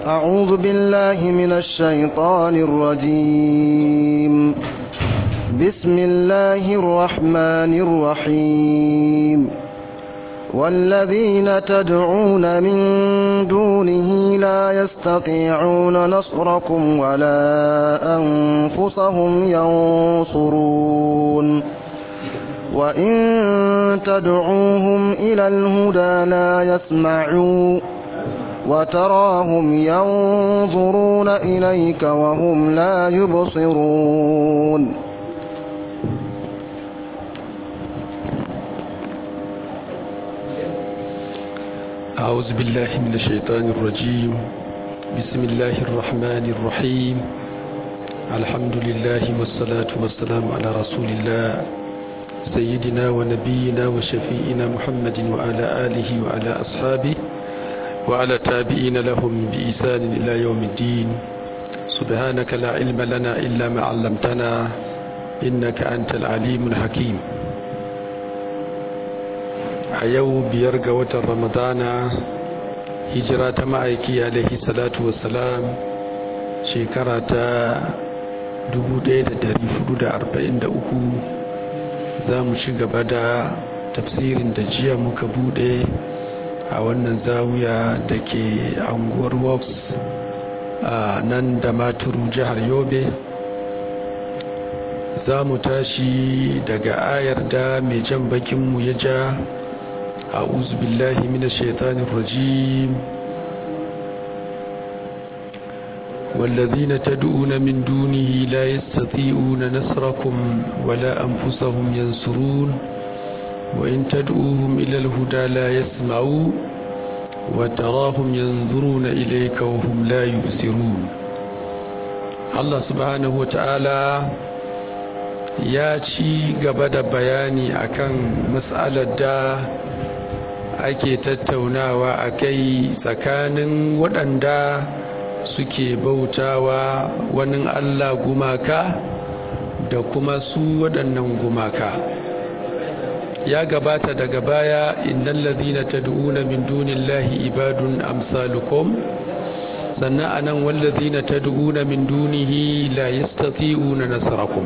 أعوذ بالله من الشيطان الرجيم بسم الله الرحمن الرحيم والذين تدعون من دونه لا يستطيعون نصركم ولا أنفسهم ينصرون وإن تدعوهم إلى الهدى لا يسمعون وتراهم ينظرون إليك وهم لا يبصرون أعوذ بالله من الشيطان الرجيم بسم الله الرحمن الرحيم الحمد لله والصلاة والسلام على رسول الله سيدنا ونبينا وشفيئنا محمد وعلى آله وعلى أصحابه وعلى تابعين لهم بإحسان إلى يوم الدين سبحانك لا علم لنا إلا ما علمتنا إنك أنت العليم الحكيم a yau biyar ga watan ramadana hijira ta ma'aiki alaihi salatu wassalam shekara ta 1443 za mu ci gaba da tafsirin da jiya muka bude a wannan zawiya da ke anguwar woks a nan da maturu jihar yobe za mu tashi daga ayar da mai jan bakinmu ya ja أعوذ بالله من الشيطان الرجيم والذين تدعون من دونه لا يستطيعون نصركم ولا أنفسهم ينصرون وإن تدعوهم إلى الهدى لا يسمعوا وتراهم ينظرون إليك وهم لا يبصرون الله سبحانه وتعالى ya ci gaba da bayani akan matsalar da ake tattaunawa a kai tsakanin waɗanda suke bautawa wani Allah gumaka da kuma su waɗannan gumaka ya gabata daga baya innal ladhina tad'una min dunillahi ibadun amsalukum sannan anan wal ladhina tad'una min dunihi la yastati'una nasrakum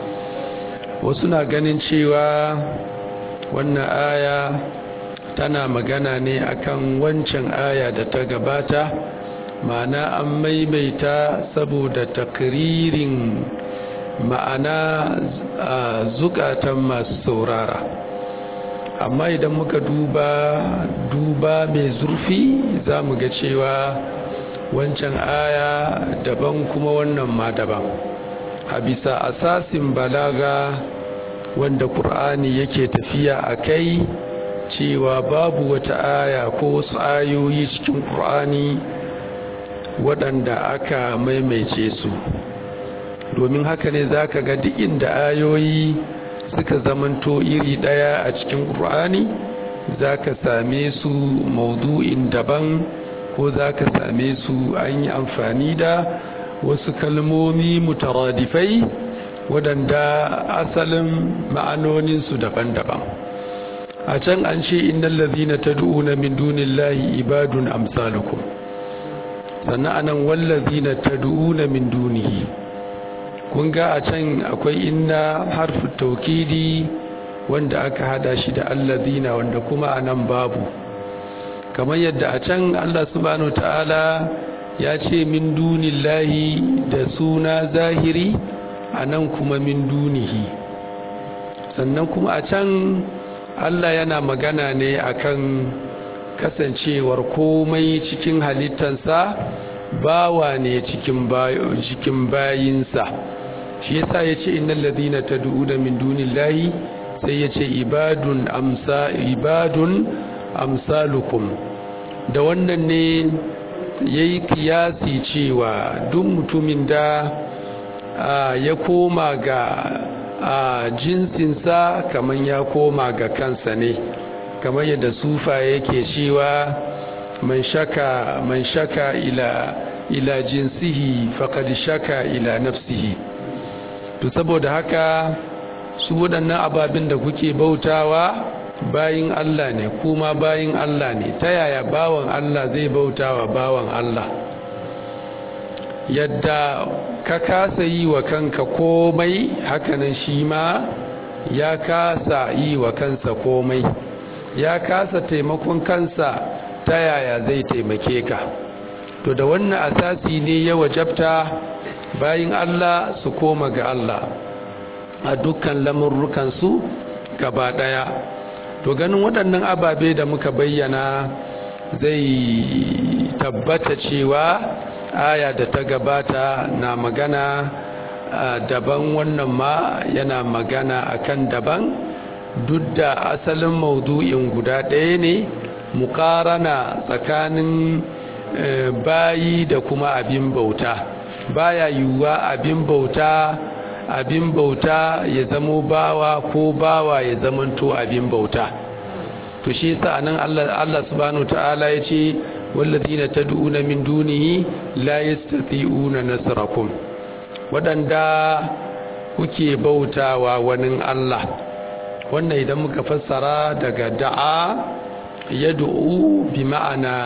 wasu na ganin cewa wannan aya tana magana ne akan wancan aya da ta gabata ma'ana an maimaita saboda takririn ma'ana a zukatan masu saurara amma idan muka duba duba mai zurfi za mu ga cewa wancan aya daban kuma wannan ma daban a bisa asasin balaga wanda ƙur'ani yake tafiya a kai cewa babu wata aya ko wasu ayoyi cikin ƙur'ani waɗanda aka maimaice su domin haka ne za ka ga duk inda ayoyi suka zamanto iri ɗaya a cikin ƙur'ani za ka same su maudu'in daban ko za ka same su an yi amfani da wasu kalmomi mutaradifai waɗanda asalin ma'anoninsu daban-daban a can an ce innal ladhina tad'una min dunillahi ibadun amsalukum sannan anan wal ladhina tad'una min dunihi kun ga a can akwai inna harfu taukidi wanda aka hada shi da alladhina wanda kuma anan babu kamar yadda a can Allah subhanahu ta'ala ya ce min dunillahi da suna zahiri anan kuma min dunihi sannan kuma a can Allah yana magana ne akan kasancewar komai cikin halittansa bawa ne cikin cikin bayinsa shi yasa yace innal ladina tad'una min dunillahi sai yace ibadun amsa ibadun amsalukum da wannan ne yayi kiyasi cewa duk mutumin da ya koma ga a jinsinsa kamar ya koma ga kansa ne kamar yadda sufa yake cewa man shaka man shaka ila ila jinsihi faqad shaka ila nafsihi to saboda haka su waɗannan ababin da kuke bautawa bayin Allah ne kuma bayin Allah ne ta yaya bawan Allah zai bautawa bawan Allah yadda ka kasa yi wa kanka komai hakanan shi ma ya kasa yi wa kansa komai ya kasa taimakon kansa ta yaya zai taimake ka to da wannan asasi ne ya wajabta bayin Allah su koma ga Allah a dukkan lamurrukansu gaba daya to ganin waɗannan ababe da muka bayyana zai tabbata cewa aya da ta gabata na magana daban wannan ma yana magana akan daban duk da asalin maudu'in guda ɗaya ne muƙarana tsakanin bayi da kuma abin bauta baya yiwuwa abin bauta abin bauta ya zamo bawa ko bawa ya zamanto abin bauta to shi yasa nan Allah Allah subhanahu ta'ala yace walladina tad'una min dunihi la yastati'una nasrakum wadanda kuke bautawa wani Allah wannan idan muka fassara daga da'a yad'u bi ma'ana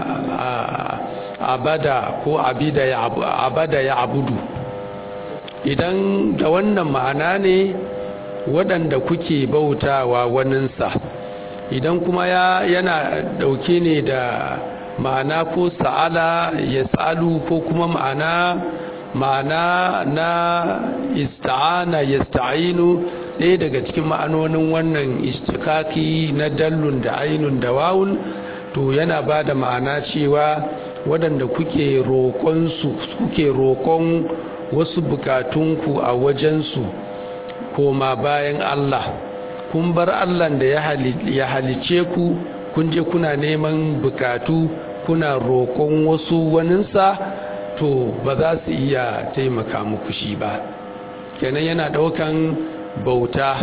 abada ko abida ya abada ya abudu idan da wannan ma'ana ne waɗanda kuke bautawa waninsa idan kuma ya yana ɗauke ne da ma'ana ko sa'ala ya sa'alu ko kuma ma'ana ma'ana na ista'ana ya sta'inu ɗaya daga cikin ma'anonin wannan istikaki na dallun da ainun da wawun to yana ba da ma'ana cewa waɗanda kuke roƙonsu kuke roƙon wasu bukatunku a wajensu koma bayan Allah kun bar Allah da ya halice ku kun je kuna neman bukatu kuna roƙon wasu waninsa to ba za su iya taimaka muku shi ba kenan yana ɗaukan bauta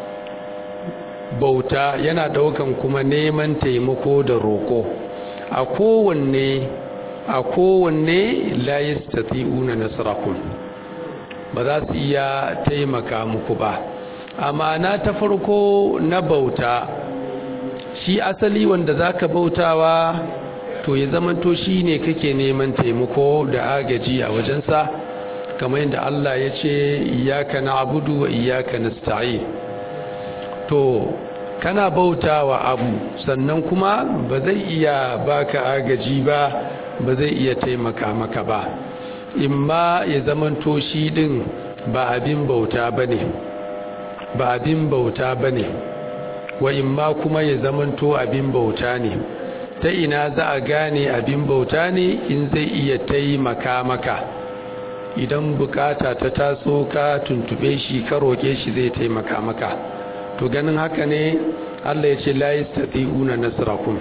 bauta yana ɗaukan kuma neman taimako da roƙo a kowanne a kowanne la yastati'una nasrakum ba za su iya taimaka muku ba amma na ta farko na bauta shi asali wanda zaka bautawa to ya zamanto shine kake neman taimako da agaji a wajensa kamar yadda Allah ya ce iyyaka na'budu wa iyyaka nasta'in to kana bautawa abu sannan kuma ba zai iya baka agaji ba ba zai iya taimaka maka ba imma ya zamanto shi din ba abin bauta bane ba abin bauta bane wa imma kuma ya zamanto abin bauta ne ta ina za a gane abin bauta ne in zai iya taimaka maka idan bukata ta taso ka tuntube shi ka roke shi zai taimaka maka to ganin haka ne Allah ya ce la yastati'una nasrakum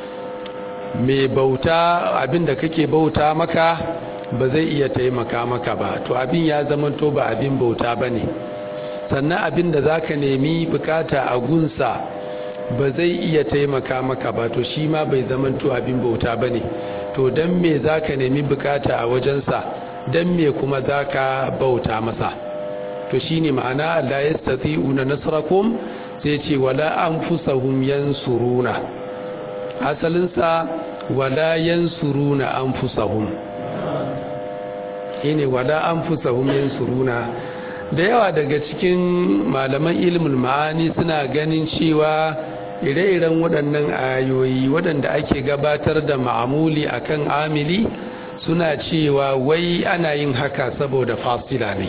mai bauta abin da kake bauta maka ba zai iya taimaka maka ba to abin ya zamanto ba abin bauta bane sannan abin da zaka nemi bukata a gunsa ba zai iya taimaka maka ba to shi ma bai zamanto abin bauta bane to dan me zaka nemi bukata a wajensa dan me kuma zaka bauta masa to shine ma'ana la yastati'una nasrakum sai ce wala anfusahum yansuruna asalinsa wala yansuruna anfusahum shine wala anfusahum yansuruna da yawa daga cikin malaman ilmul ma'ani suna ganin cewa ire-iren waɗannan ayoyi waɗanda ake gabatar da ma'amuli akan amili suna cewa wai ana yin haka saboda fasila ne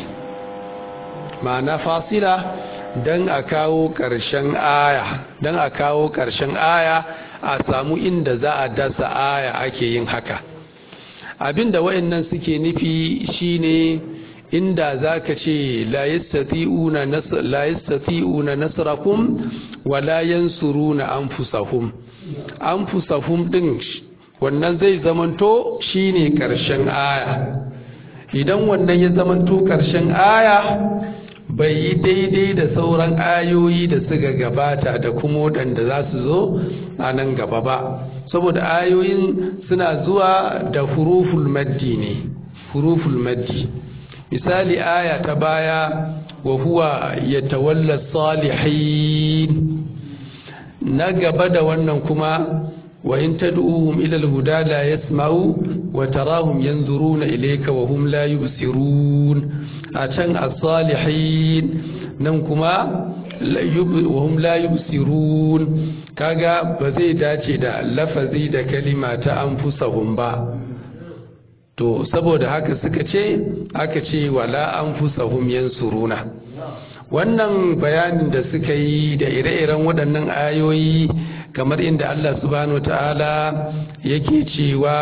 ma'ana fasila don a kawo ƙarshen aya don a kawo ƙarshen aya a samu inda za a dasa aya ake yin haka abinda wayannan suke nufi shine inda zaka ce la yastati'una la yastati'una nasrakum wa la yansuruna anfusahum anfusahum din wannan zai zamanto shine ƙarshen aya idan wannan ya zamanto ƙarshen aya bai yi daidai da sauran ayoyi da suka gabata da kuma waɗanda za su zo a nan gaba ba saboda ayoyin suna zuwa da huruful maddi ne huruful maddi misali aya ta baya wa huwa yatawalla salihin na gaba da wannan kuma wa in tad'uhum ila al-huda la yasma'u wa tarahum yanzuruna ilayka wa hum la yubsirun a can as-salihin nan kuma wa hum la yubsirun kaga ba zai dace da lafazi da kalima ta anfusahum ba to saboda haka suka ce aka ce wala anfusahum yansuruna wannan bayanin da suka yi da ire-iren waɗannan ayoyi kamar inda Allah subhanahu ta'ala yake cewa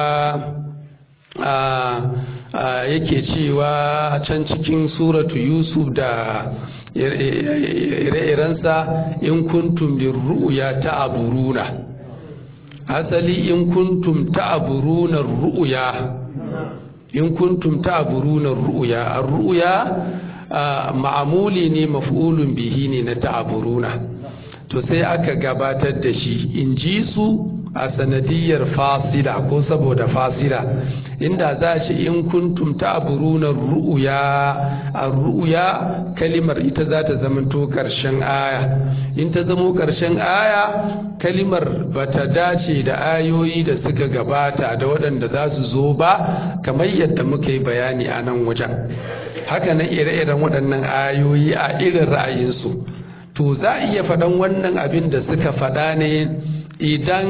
yake cewa can cikin suratu yusuf da ire-irensa in kuntum lirru'ya ta'buruna asali in kuntum ta'buruna ru'ya in kuntum ta'buruna ru'ya ar-ru'ya ma'amuli ne maf'ulun bihi ne na ta'buruna to sai aka gabatar da shi in ji su a sanadiyar fasila ko saboda fasila inda za ce in kuntum ta'buruna ru'ya ar-ru'ya kalimar ita za ta zamanto karshen aya in ta zamo karshen aya kalimar bata dace da ayoyi da suka gabata da waɗanda za su zo ba kamar yadda muka yi bayani a nan wajen haka nan ire-iren waɗannan ayoyi a irin ra'ayinsu to za a iya faɗan wannan abin da suka faɗa ne idan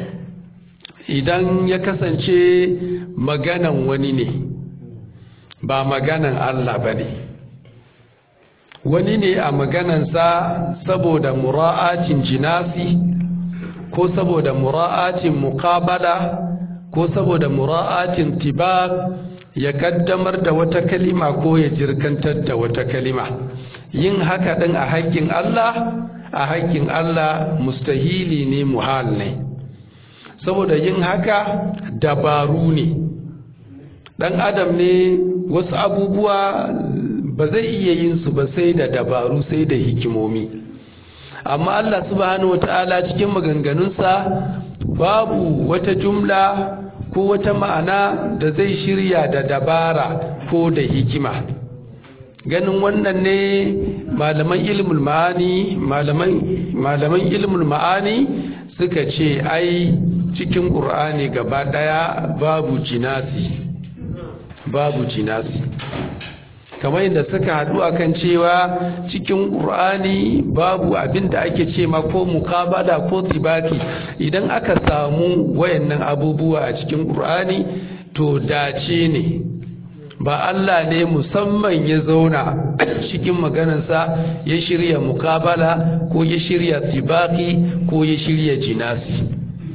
idan ya kasance maganan wani ne ba maganan Allah ba ne wani ne a maganansa saboda mura'atin jinasi ko saboda mura'atin muqabala ko saboda mura'atin tibak ya kaddamar da wata kalima ko ya jirkantar da wata kalima yin haka ɗin a haƙƙin Allah a haƙƙin Allah mustahili ne muhal ne saboda yin haka dabaru ne ɗan adam ne wasu abubuwa ba zai iya yin su ba sai da dabaru sai da hikimomi amma Allah subhanahu wata'ala cikin maganganunsa babu wata jumla ko wata ma'ana da zai shirya da dabara ko da hikima ganin wannan ne malaman ilmul ma'ani malaman ilmul ma'ani suka ce ai cikin ƙur'ani gaba ɗaya babu jinasi babu jinasi kamar yadda suka haɗu akan cewa cikin ƙur'ani babu abin da ake ce ma ko mukabala ko tibaki idan aka samu wayannan abubuwa a cikin ƙur'ani to dace ne ba Allah ne musamman ya zauna cikin maganarsa ya shirya mukabala ko ya shirya tibaki ko ya shirya jinasi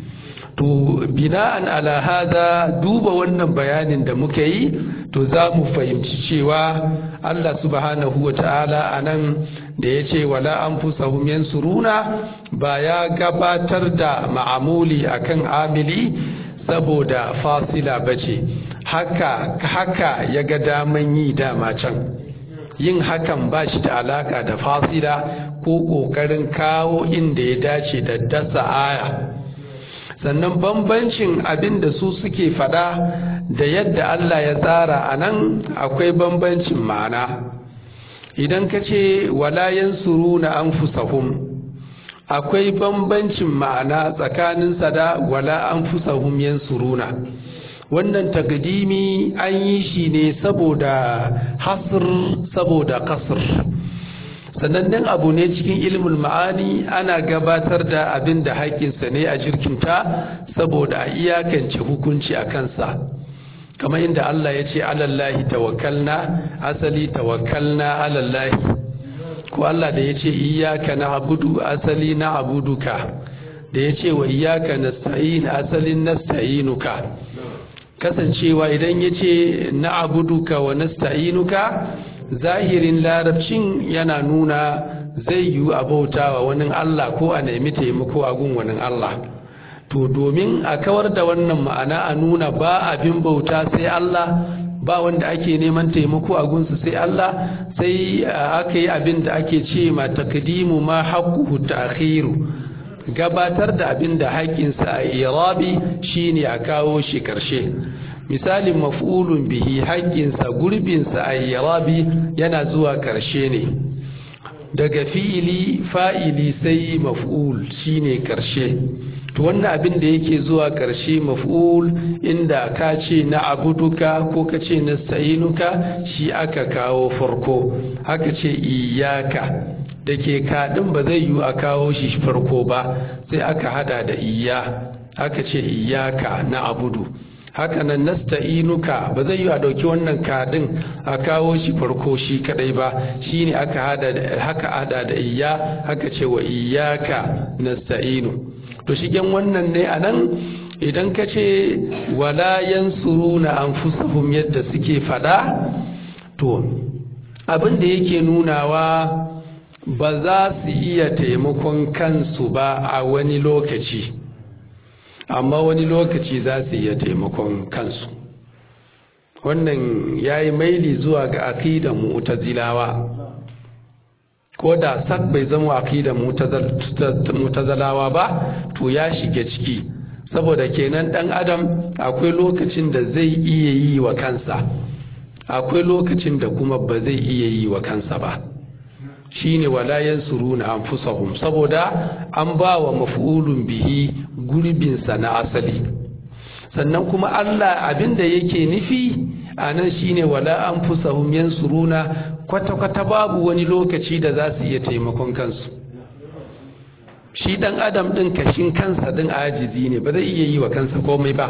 to bina'an ala hada duba wannan bayanin da muka yi to za mu fahimci cewa Allah subhanahu wa ta'ala a nan da ya ce wala an fusahum yansuruna ba ya gabatar da ma'amuli akan amili saboda fasila bace haka haka ya ga daman yi dama can yin hakan ba shi da alaka da fasila ko ƙoƙarin kawo inda ya dace da dasa aya sannan bambancin abin da su suke fada da yadda Allah ya tsara a nan akwai bambancin ma'ana idan ka ce walayen suru na an fusahun akwai bambancin ma'ana tsakanin da wala an fusahun yan suruna wannan takdimi an yi shi ne saboda hasr saboda kasr sanannen abu ne cikin ilmul ma'ani ana gabatar da abin da haƙƙinsa ne a jirkinta saboda a iyakance hukunci a kansa kamar inda Allah ya ce alallahi tawakkalna asali tawakkalna alallahi ko Allah da ya ce iyaka na abudu asali na abuduka da ya ce wa iyaka nasta'in asalin nasta'inuka kasancewa idan ya ce na abuduka wa nasta'inuka zahirin larabcin yana nuna zai yi abauta wa wani Allah ko a nemi taimako a gun wani Allah to domin a kawar da wannan ma'ana a nuna ba abin bauta sai Allah ba wanda ake neman taimako a gunsu sai Allah sai aka yi abin da ake ce ma takdimu ma haqquhu ta'khiru gabatar da abin da haƙƙinsa a irabi shine a kawo shi karshe misalin maf'ulun bihi haƙƙinsa gurbinsa a irabi yana zuwa karshe ne daga fi'ili fa'ili sai maf'ul shine karshe to wannan abin da yake zuwa ƙarshe maf'ul inda ka ce na abuduka ko ka ce na sa'inuka shi aka kawo farko haka ce iyaka da ke kaɗin ba zai yiwu a kawo shi farko ba sai aka hada da iya aka ce iyaka na abudu haka nan nasta'inuka ba zai yi a ɗauki wannan kaɗin a kawo shi farko shi kadai ba shine aka hada haka hada da iya haka ce wa iyaka nasta'inu to shigen wannan ne a nan idan ka ce wala yansuruna anfusahum yadda suke fada to abin da yake nunawa ba za su iya taimakon kansu ba a wani lokaci amma wani lokaci za su iya taimakon kansu wannan ya yi maili zuwa ga aƙidan mu'tazilawa ko da sak bai zama aƙidan mu'tazilawa ba to ya shiga ciki saboda kenan ɗan adam akwai lokacin da zai iya yi wa kansa akwai lokacin da kuma ba zai iya yi wa kansa ba shine wala yansuruna anfusahum saboda an ba wa maf'ulun bihi gurbinsa na asali sannan kuma Allah abinda yake nufi anan shine wala anfusahum yansuruna kwata kwata babu wani lokaci da za su iya taimakon kansu shi dan adam din kashin kansa din ajizi ne ba zai iya yi wa kansa komai ba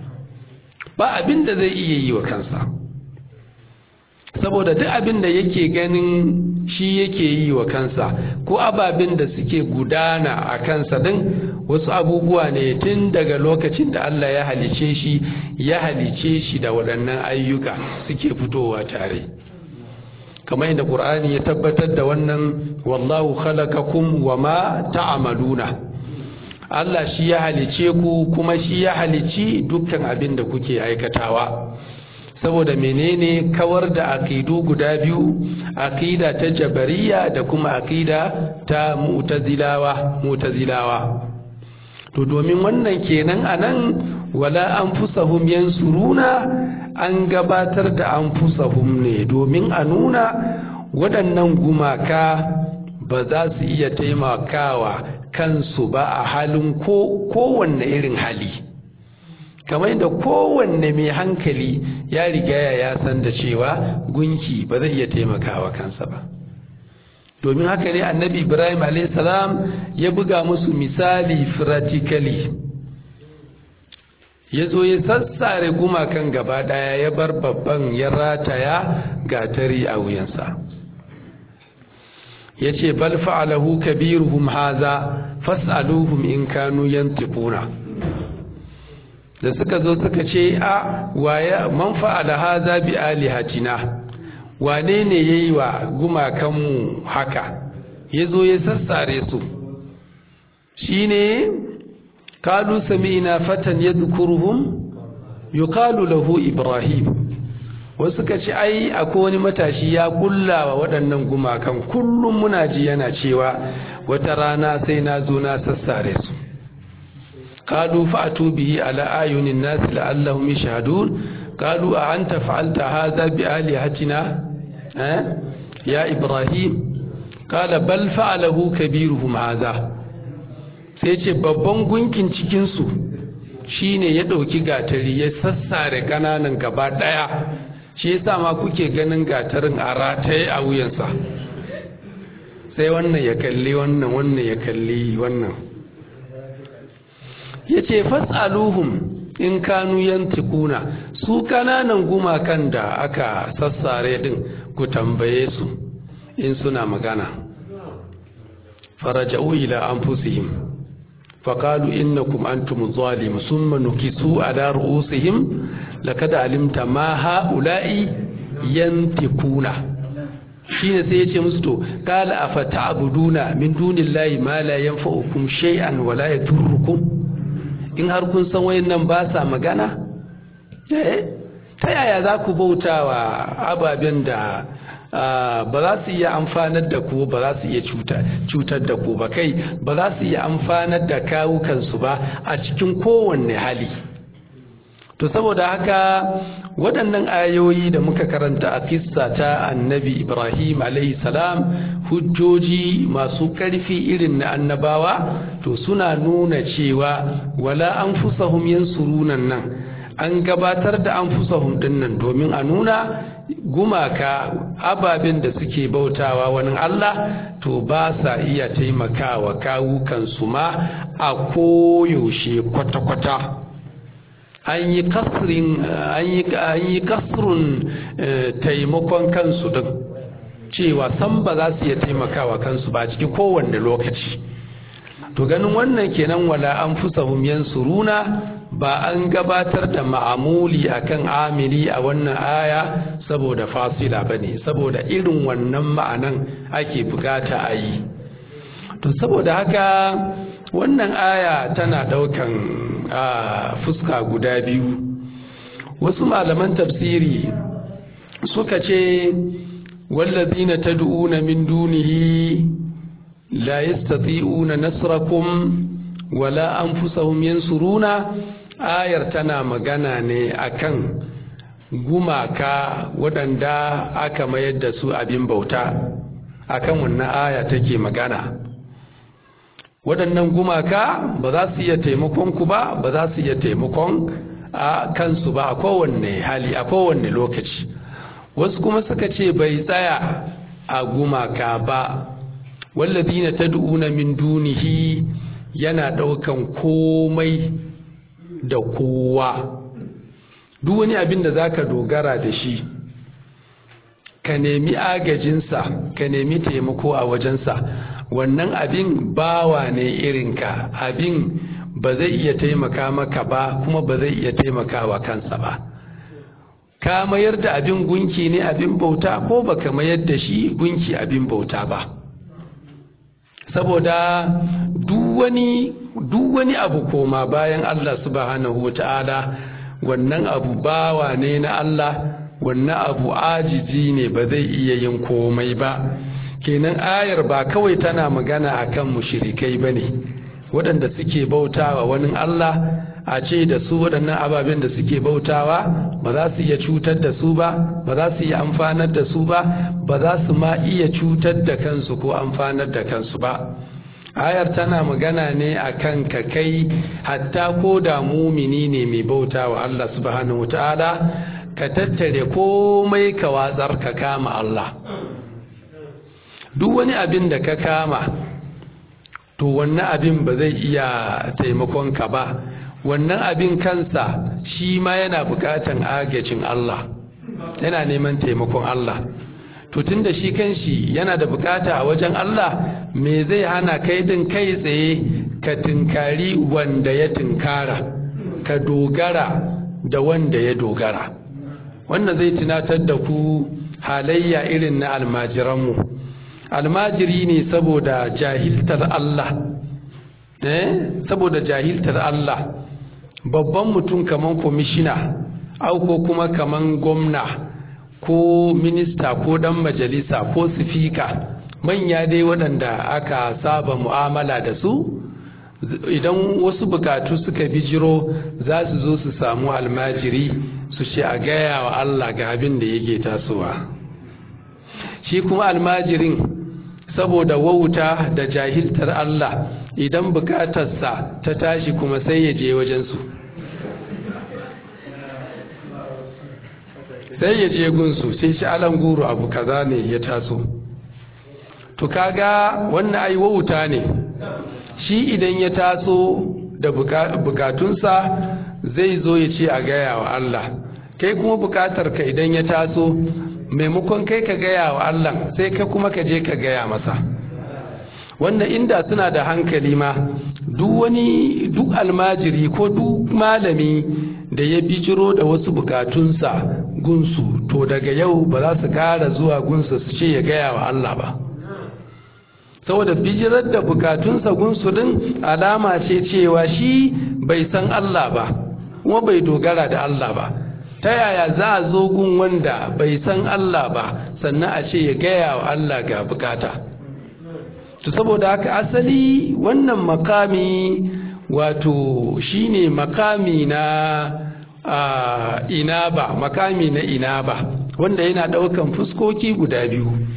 ba abinda zai iya yi wa kansa saboda duk abin da yake ganin shi yake yi wa kansa ko ababen da suke gudana a kansa din wasu abubuwa ne tun daga lokacin da Allah ya halice shi ya halice shi da waɗannan ayyuka suke fitowa tare kamar yadda Qur'ani ya tabbatar da wannan wallahu khalaqakum wama ta'maluna Allah shi ya halice ku kuma shi ya halici dukkan abin da kuke aikatawa saboda menene kawar da aqidu guda biyu aqida ta jabariya da kuma aqida ta mu'tazilawa mu'tazilawa to domin wannan kenan anan wala anfusahum yansuruna an gabatar da anfusahum ne domin a nuna waɗannan gumaka ba za su iya taimakawa kansu ba a halin kowanne irin hali kamar da kowanne mai hankali ya riga ya san da cewa gunki ba zai iya taimakawa kansa ba domin haka ne annabi ibrahim salam ya buga musu misali practically ya zo ya sassare gumakan gaba daya ya bar babban ya rataya gatari a wuyansa ya ce bal fa'alahu kabiruhum haza fas'aluhum in kanu yantiquna da suka zo suka ce a waya man fa'ala haza bi alihatina wane ne yayi wa gumakanmu haka yazo ya sassare su shine kalu sami'na fatan yadhkuruhum yuqalu lahu ibrahim wasu suka ce ai akwai wani matashi ya kullawa waɗannan gumakan kullum muna ji yana cewa wata rana sai na zo na sassare su قالوا فأتوا به على أعين الناس لعلهم يشهدون قالوا أأنت فعلت هذا بآلهتنا أه؟ يا إبراهيم قال بل فعله كبيرهم هذا sai ce babban gunkin cikinsu shine ya ɗauki gatari ya sassare ƙananan gaba ɗaya shi yasa ma kuke ganin gatarin a rataye a wuyansa sai wannan ya kalli wannan wannan ya kalli wannan ya ce fas'aluhum in kanu yantikuna su kananan gumakan da aka sassare din ku tambaye su in suna magana faraja'u ila anfusihim faqalu innakum antum zalim summa nukisu ala ru'usihim laqad alimta ma ha'ula'i yantikuna shine sai yace musu to qala afata'buduna min dunillahi ma la yanfa'ukum shay'an wa la yadurrukum in har kun san wayannan ba sa magana eh ta yaya za ku bauta wa ababen da ba za su iya amfanar da ku ba za su iya cutar da ku ba kai ba za su iya amfanar da kawukansu ba a cikin kowanne hali to saboda haka waɗannan ayoyi da muka karanta a kissa ta annabi ibrahim salam hujjoji masu ƙarfi irin na annabawa to suna nuna cewa wala an fusahum yansurunan nan an gabatar da an fusahum dinnan domin a nuna gumaka ababen da suke bautawa wani Allah to ba sa iya taimakawa kawukansu ma a koyaushe kwata-kwata an yi kasrin an yi kasrun taimakon kansu din cewa san ba za su iya taimakawa kansu ba ciki kowanne lokaci to ganin wannan kenan wala an fusahum yansuruna ba an gabatar da ma'amuli akan amili a wannan aya saboda fasila bane saboda irin wannan ma'anan ake bukata a yi to saboda haka wannan aya tana daukan fuska guda biyu wasu malaman tafsiri suka ce wallazina tad'una min dunihi la yastati'una nasrakum wala anfusahum yansuruna ayar tana magana ne akan gumaka waɗanda aka mayar da su abin bauta akan wannan aya take magana waɗannan gumaka ba za su iya taimakon ku ba ba za su iya taimakon a kansu ba a kowanne hali a kowanne lokaci wasu kuma suka ce bai tsaya a gumaka ba wallazina tad'una min dunihi yana ɗaukan komai da kowa duk wani abin da zaka dogara da shi ka nemi agajinsa ka nemi taimako a wajensa wannan abin bawa ne irinka abin ba zai iya taimaka maka ba kuma ba zai iya taimakawa kansa ba ka mayar da abin gunki ne abin bauta ko baka mayar da shi gunki abin bauta ba saboda duk wani abu koma bayan Allah subhanahu wa ta'ala wannan abu bawa ne na Allah wannan abu ajiji ne ba zai iya yin komai ba kenan ayar ba kawai tana magana akan mushrikai bane waɗanda suke bautawa wani Allah a ce da su waɗannan ababen da suke bautawa ba za su iya cutar da su ba ba za su iya amfanar da su ba ba za su ma iya cutar da kansu ko amfanar da kansu ba ayar tana magana ne akan ka kai hatta ko da mumini ne mai bautawa Allah subhanahu wataala ka tattare komai ka watsar ka kama Allah duk wani abin da ka kama to wannan abin ba zai iya taimakon ka ba wannan abin kansa shi ma yana bukatan agajin Allah yana neman taimakon Allah to tunda shi kanshi yana da bukata a wajen Allah me zai hana kai din kai tsaye ka tinkari wanda ya tinkara ka dogara da wanda ya dogara wannan zai tunatar da ku halayya irin na almajiranmu almajiri ne saboda jahiltar Allah eh saboda jahiltar Allah babban mutum kaman komishina au ko kuma kaman gwamna ko minista ko dan majalisa ko sifika manya dai waɗanda aka saba mu'amala da su idan wasu bukatu suka bijiro za su zo su samu almajiri su ce a gaya wa Allah ga abin da yake tasowa shi kuma almajirin saboda wauta da jahiltar Allah idan bukatarsa ta tashi kuma sai ya je wajensu sai ya je gunsu sai shi alan guru abu kaza ne ya taso to kaga wannan ai wauta ne shi idan ya taso da bukatunsa zai zo ya ce a gaya wa Allah kai kuma bukatarka idan ya taso maimakon kai ka gaya wa Allah sai ka kuma ka je ka gaya masa wanda inda suna da hankali ma duk wani duk almajiri ko duk malami da ya bijiro da wasu bukatunsa gunsu to daga yau ba za su kara zuwa gunsa su ce ya gaya wa Allah ba saboda bijirar da bukatunsa gunsu din alama ce cewa shi bai san Allah ba kuma bai dogara da Allah ba ta yaya za a zo gun wanda bai san Allah ba sannan a ce ya gaya wa Allah ga bukata to saboda haka asali wannan makami wato shine makami na inaba makami na inaba wanda yana daukan fuskoki guda biyu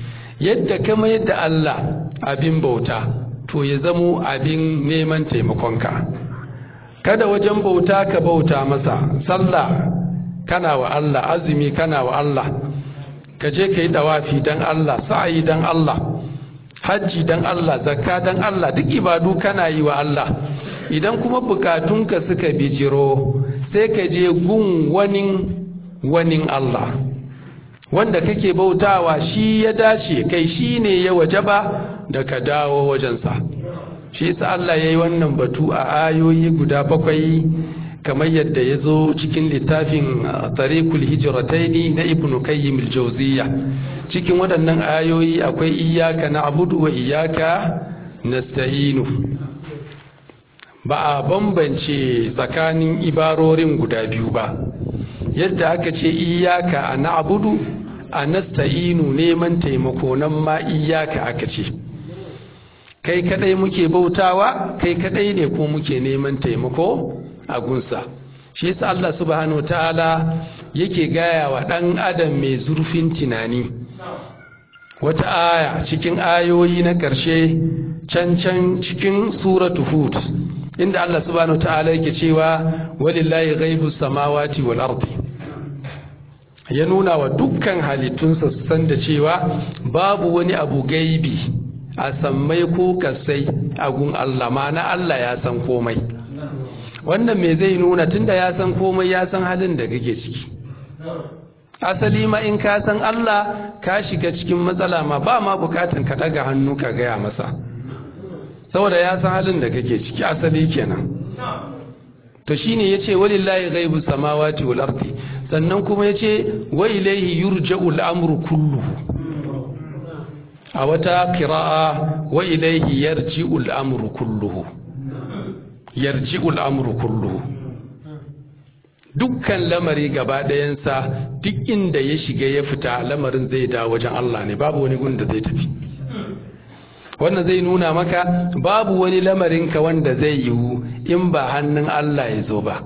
yadda kama yadda Allah abin bauta to ya zamo abin neman taimakonka kada wajen bauta ka bauta masa sallah kana wa Allah azumi kana wa Allah ka je ka yi dawafi don Allah sa'ayi don Allah hajji don Allah zakka don Allah duk ibadu kana yi wa Allah idan kuma bukatunka suka bijiro sai ka je gun wani wani Allah wanda kake bautawa shi ya dace kai shi ne ya wajaba da ka dawo wajensa shi yasa Allah ya yi wannan batu a ayoyi guda bakwai kamar yadda ya zo cikin littafin tariqul hijrataini na ibnu qayyim al-jawziyya cikin waɗannan ayoyi akwai iyyaka na'budu wa iyyaka nasta'inu ba a bambance tsakanin ibarorin guda biyu ba yadda aka ce iyyaka a na'budu a nasta'inu neman taimako nan ma iyyaka aka ce kai kadai muke bautawa kai kadai ne ko muke neman taimako a gunsa shi yasa Allah subhanahu ta'ala yake gaya wa dan adam mai zurfin tunani wata aya cikin ayoyi na ƙarshe can can cikin suratu hud inda Allah subhanahu ta'ala yake cewa walillahi ghaibus samawati wal ardi ya nuna wa dukkan halittunsa su san da cewa babu wani abu gaibi a sammai ko kasai a gun Allah ma'ana Allah ya san komai wannan me zai nuna tunda ya san komai ya san halin da kake ciki asali ma in ka san Allah ka shiga cikin matsala ma ba ma bukatan ka daga hannu ka gaya masa saboda ya san halin da kake ciki asali kenan to shine yace walillahi ghaibu samawati wal ardi sannan kuma yace wa ilayhi yurja'u al-amru kulluhu a wata qira'a wa ilayhi yarji'u al-amru kulluhu yarji'u al-amru kulluhu dukkan lamari gaba ɗayansa duk inda ya shiga ya fita lamarin zai dawo wajen Allah ne babu wani gun da zai tafi wannan zai nuna maka babu wani lamarinka wanda zai yiwu in ba hannun Allah ya zo ba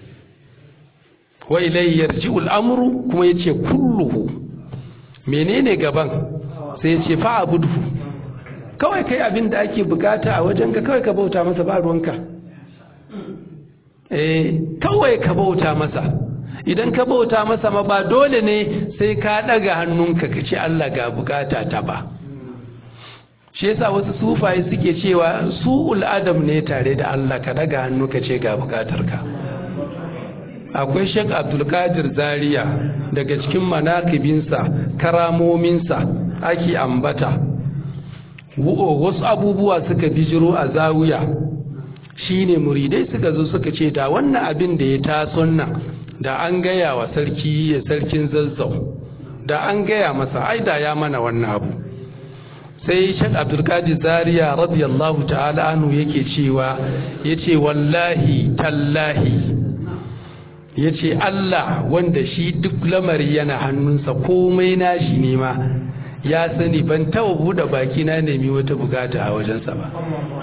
wa ilai yarji'ul amru kuma yace kulluhu menene gaban sai yace fa abudhu kawai kai abin da ake bukata a wajenka kawai ka bauta masa ba ruwanka eh kawai ka bauta masa idan ka bauta masa ma ba dole ne sai ka daga hannunka ka ce Allah ga bukata ta ba shi yasa wasu sufaye suke cewa su'ul adam ne tare da Allah ka daga hannu ka ce ga bukatarka akwai Sheikh Abdul Qadir Zaria daga cikin manakibinsa karamominsa ake ambata wasu abubuwa suka bijiro a zawiya shine muridai suka zo suka ce da wannan abin da ya taso nan da an gaya wa sarki ya sarkin zazzau da an gaya masa ai da ya mana wannan abu sai shek abdulkadir zaria radiyallahu ta'ala anhu yake cewa yace wallahi tallahi yace Allah wanda shi duk lamari yana hannunsa komai nashi ne ma ya sani ban taba bude baki na nemi wata bukata a wajensa ba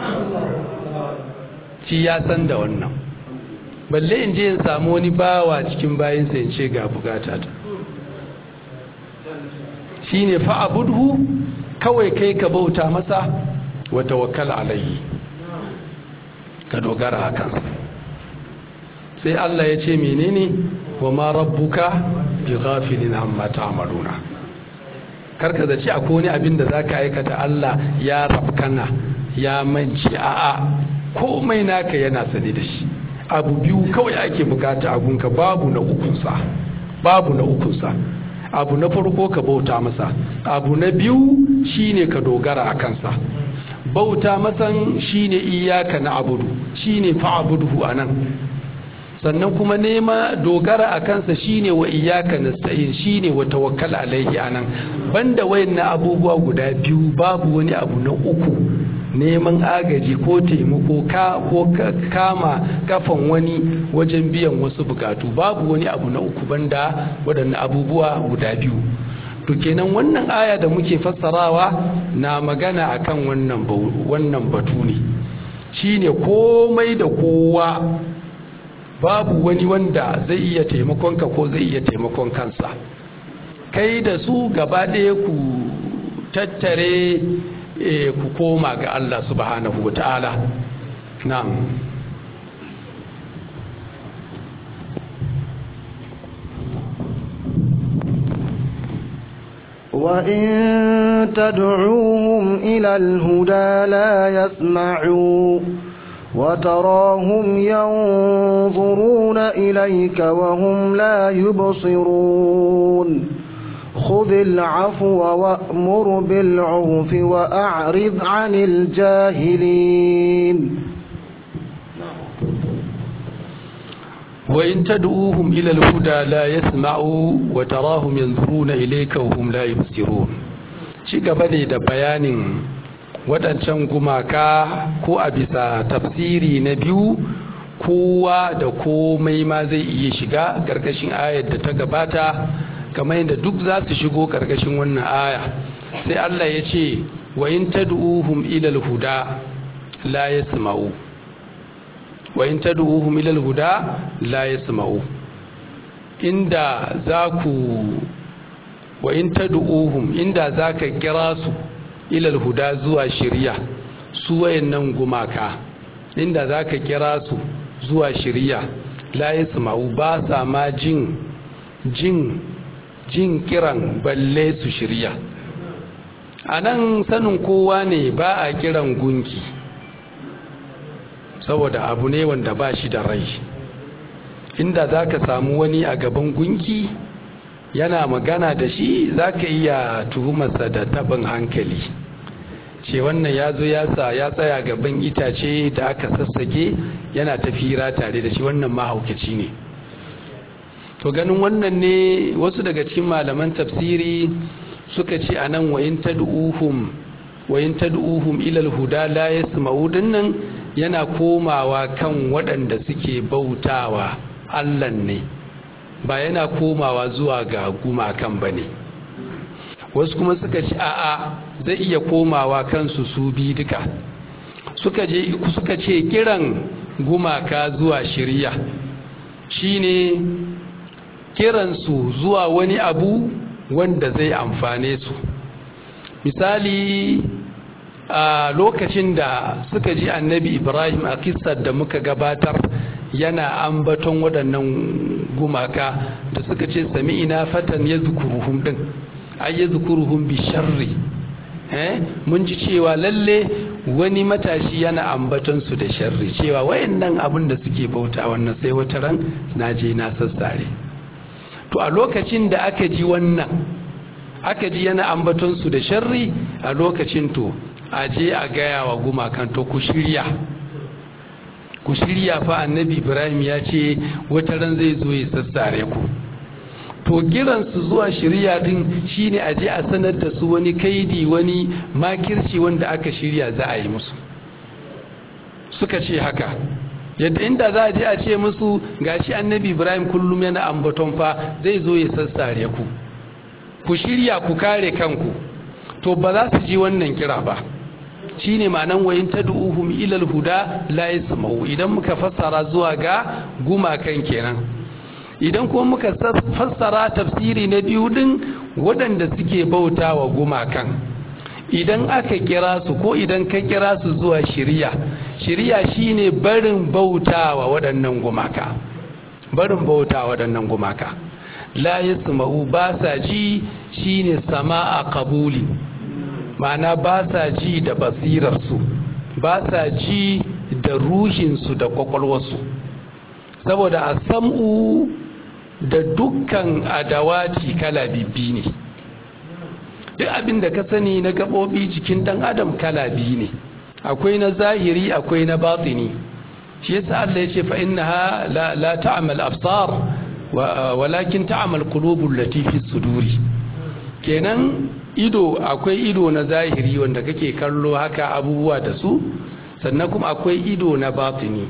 shi ya san da wannan balle in je in samu wani bawa cikin bayinsa in ce ga bukata ta shine fa abudhu kawai kai ka bauta masa wa tawakkal alayhi ka dogara a kansa sai Allah ya ce menene wa ma rabbuka bi ghafilin amma ta'maluna karka da ci akwai wani abin da zaka aikata Allah ya rafkana ya manci a'a komai naka yana sane da shi abu biyu kawai ake bukata a gunka babu na ukunsa babu na ukunsa abu na farko ka bauta masa abu na biyu shine ka dogara a kansa bauta masan shine iyaka na abudu shine fa'buduhu anan sannan kuma nema dogara a kansa shine wa iyaka nasta'in shine wa tawakkal alaihi anan banda wayannan abubuwa guda biyu babu wani abu na uku neman agaji ko taimako ka ko kama kafan wani wajen biyan wasu bukatu babu wani abu na uku banda waɗannan abubuwa guda biyu to kenan wannan aya da muke fassarawa na magana akan wannan wannan batu ne shine komai da kowa babu wani wanda zai iya taimakon ka ko zai iya taimakon kansa kai da su gaba ɗaya ku tattare ku koma ga Allah subhanahu wa ta'ala na'am وإن تدعوهم إلى الهدى لا يسمعوا وتراهم ينظرون إليك وهم لا يبصرون خذ العفو وأمر بالعرف وأعرض عن الجاهلين وإن تدعوهم إلى الهدى لا يسمعوا وتراهم ينظرون إليك وهم لا يبصرون shi gaba ne da bayanin waɗancan gumaka ko a bisa tafsiri na biyu kowa da komai ma zai iya shiga ƙarƙashin ayar da ta gabata kamar yadda duk za su shigo ƙarƙashin wannan aya sai Allah ya ce wa in tad'uhum ila al-huda la yasma'u wa in tad'uhum ila al-huda la yasma'u inda zaku wa in tad'uhum inda zaka kira su ila al-huda zuwa shari'a su wayannan gumaka inda zaka kira su zuwa shari'a la yasma'u ba sa ma jin jin jin kiran balle su shirya anan sanin kowa ne ba a kiran gunki saboda abu ne wanda ba shi da rai inda za ka samu wani a gaban gunki yana magana da shi za ka iya tuhumarsa da tabin hankali ce wannan ya zo ya sa ya tsaya gaban itace da aka sassake yana tafira tare da shi wannan mahaukaci ne to ganin wannan ne wasu daga cikin malaman tafsiri suka ce anan wayin tad'uhum wayin tad'uhum ila al-huda la yasma'u dinnan yana komawa kan waɗanda suke bautawa Allah ne ba yana komawa zuwa ga gumakan bane wasu kuma suka ce a'a zai iya komawa kansu su bi duka suka je suka ce kiran gumaka zuwa shirya shine kiransu zuwa wani abu wanda zai amfane su misali a lokacin da suka ji annabi ibrahim a kisar da muka gabatar yana ambaton waɗannan gumaka da suka ce sami ina fatan ya zukuruhun ɗin ai ya zukuruhun bi sharri mun ji cewa lalle wani matashi yana ambaton su da sharri cewa wayannan abin da suke bauta wannan sai wata ran na je na sassare to a lokacin da aka ji wannan aka ji yana ambaton su da sharri a lokacin to a je a gaya wa gumakan to ku shirya ku shirya fa annabi ibrahim ya ce wata ran zai zo ya sassare ku to kiransu zuwa shirya din shine a je a sanar da su wani kaidi wani makirci wanda aka shirya za a yi musu suka ce haka yadda inda za a je a ce musu gashi annabi ibrahim kullum yana ambaton fa zai zo ya sassare ku ku shirya ku kare kanku to ba za su ji wannan kira ba shine ma'anan wayin tad'uhum ilal huda la yasma'u idan muka fassara zuwa ga gumakan kenan idan kuma muka fassara tafsiri na biyu din waɗanda suke bauta wa gumakan idan aka kira su ko idan ka kira su zuwa shiriya shiriya shine barin bauta wa waɗannan gumaka barin bauta wa waɗannan gumaka la yasma'u ba sa ji shine sama'a qabuli ma'ana ba sa ji da basirarsu ba sa ji da ruhinsu da kwakwalwarsu saboda a sam'u da dukkan adawati kala bibbi ne duk abin da ka sani na gaɓoɓi jikin ɗan adam kala biyu ne akwai na zahiri akwai na batini shi yasa Allah ya ce fa innaha la, la ta'mal absar walakin ta'mal qulubul lati fi suduri kenan ido akwai ido na zahiri wanda kake kallo haka abubuwa da su sannan kuma akwai ido na batini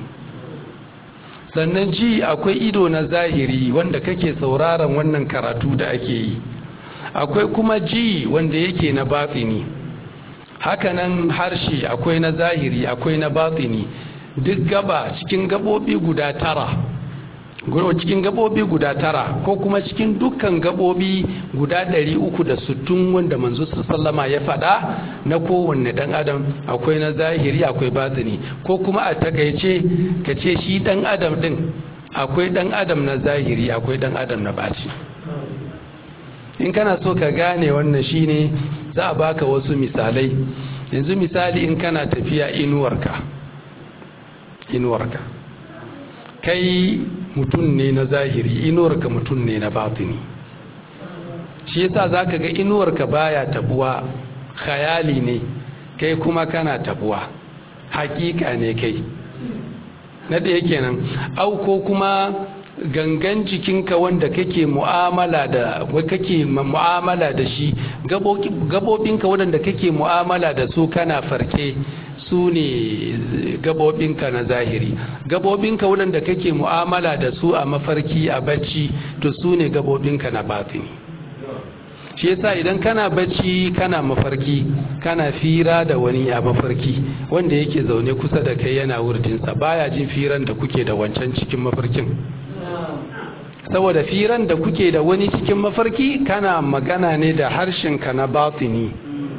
sannan ji akwai ido na zahiri wanda kake sauraron wannan karatu da ake yi akwai kuma ji wanda yake na batini hakanan harshe akwai na zahiri akwai na batini duk gaba cikin gabobi guda tara cikin gabobi guda tara ko kuma cikin dukkan gabobi guda ɗari uku da sittin wanda manzo sallama ya faɗa na kowanne ɗan adam akwai na zahiri akwai batini ko kuma a takaice ka ce shi ɗan adam ɗin akwai ɗan adam na zahiri akwai ɗan adam na baci in kana so ka gane wannan shine za a baka wasu misalai yanzu misali in kana tafiya inuwarka inuwarka kai mutum ne na zahiri inuwarka mutum ne na batini shi yasa zaka ga inuwarka baya tabuwa khayali ne kai kuma kana tabuwa hakika ne kai na ɗaya kenan au ko kuma gangan jikinka wanda kake mu'amala da kake mu'amala da shi gabobinka waɗanda kake mu'amala da su kana farke su ne gabobinka na zahiri gabobinka waɗanda kake mu'amala da su a mafarki a bacci to su ne gabobinka na batini shi yasa idan kana bacci kana mafarki kana fira da wani a mafarki wanda yake zaune kusa da kai yana wurdinsa baya jin firan da kuke da wancan cikin mafarkin saboda firan da kuke da wani cikin mafarki kana magana ne da harshenka na batini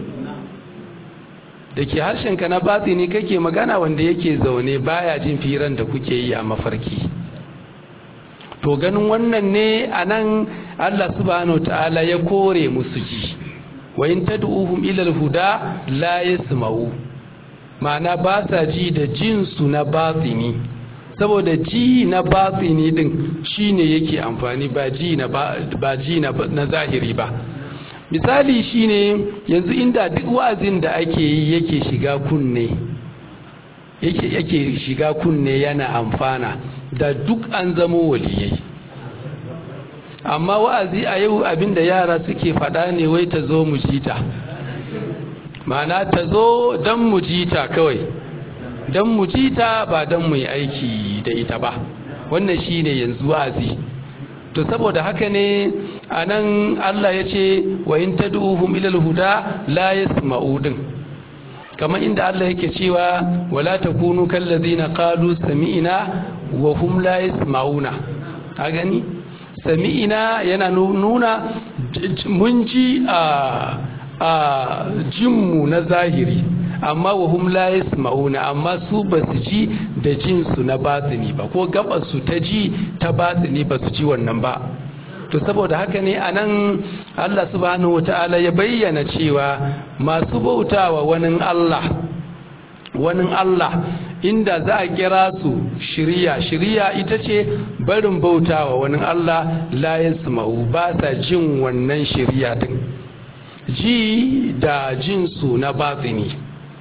da ke harshenka na batini kake magana wanda yake zaune baya jin firan da kuke yi a mafarki to ganin wannan ne a nan allah subhanahu ta'ala ya kore musu ji wa in tad'uhum ila al-huda la yasma'u ma'ana ba sa ji da jinsu na batini saboda ji na batini din shine yake amfani ba ji na ba ji na, na zahiri ba misali shine yanzu inda duk wa'azin da ake yi yake shiga kunne yake yake shiga kunne yana amfana da duk an zamo waliyai amma wa'azi a yau abinda yara suke faɗa ne wai ta zo mu jita ma'ana ta zo don mu jita kawai don mu jita ba don mu yi aiki da ita ba wannan shine yanzu wa'azi to saboda haka ne a nan Allah ya ce wa in tad'uhum ila al-huda la yasma'u din kamar inda Allah yake cewa wala takunu kallazina qalu sami'na wa hum la yasma'una a gani sami'ina yana nuna mun ji a a jinmu na zahiri amma wa hum la yasma'una amma su ba su ji da jinsu na batini ba ko gabar su ta ji ta batini ba su ji wannan ba to saboda haka ne anan Allah subhanahu wata'ala ya bayyana cewa masu bautawa wani Allah wani Allah inda za a kira su shiriya shiriya ita ce barin bautawa wani Allah la yasma'u ba sa jin wannan shiriya din ji da jinsu na batini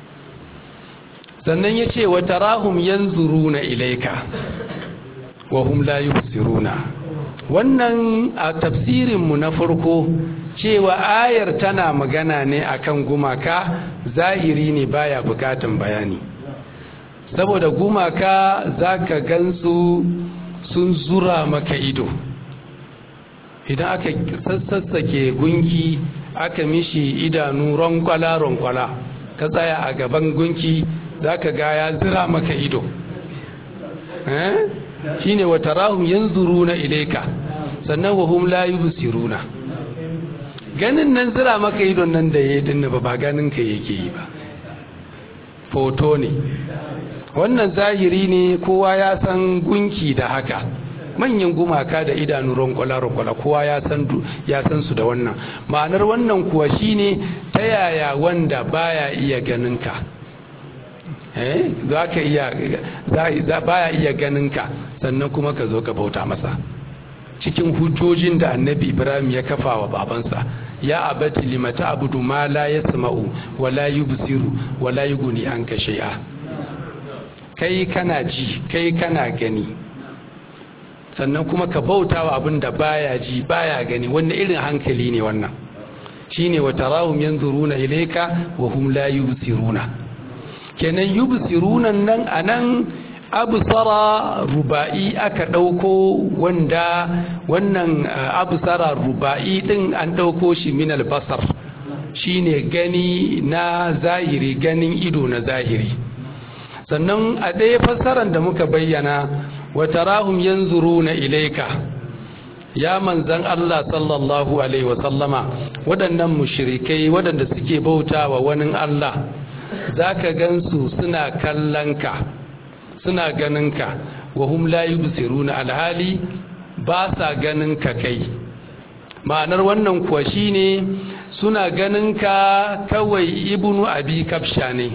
sannan ya ce wa tarahum yanzuruna ilaika wa hum la yubsiruna wannan a tafsirinmu na farko cewa ayar tana magana ne akan gumaka zahiri ne baya bukatan bayani saboda gumaka zaka gansu sun zura maka ido idan aka sassake gunki aka mishi idanu ronkwala-ronkwala ka tsaya a gaban gunki zaka ga ya zira maka ido eh? shine wa tarahum yanzuruna ilayka sannan wa hum la yubsiruna ganin nan zira maka idon nan da yayi din ba ba ganin ka yake yi ba foto ne wannan zahiri ne kowa ya san gunki da haka manyan gumaka da idanu ronkwala ronkwala kowa ya san ya san su da wannan ma'anar wannan kuwa shine ta yaya wanda baya iya ganin ka za ka iya baya iya ganinka sannan kuma ka zo ka bauta masa cikin hujjojin da annabi ibrahim ya kafa wa babansa ya abati limata abudu ma la yasma'u wa la yubsiru wa la yughni anka shay'a kai kana ji kai kana gani sannan kuma ka bauta wa abin da baya ji baya gani wannan irin hankali ne wannan shine wa tarahum yanzuruna ilayka wa hum la yubsiruna kenan yubsirunan nan anan absara ruba'i aka dauko wanda wannan absara ruba'i din an dauko shi min albasar shine gani na zahiri ganin ido na zahiri sannan a ɗaya fassarar da muka bayyana wa tarahum yanzuruna ilayka ya manzan Allah sallallahu alaihi wasallama waɗannan mushrikai waɗanda suke bauta wa wani Allah zaka gansu suna kallonka suna ganinka wa hum la yubsiruna alhali ba sa ganinka kai ma'anar wannan kuwa shine suna ganinka kawai ibnu abi kafsha ne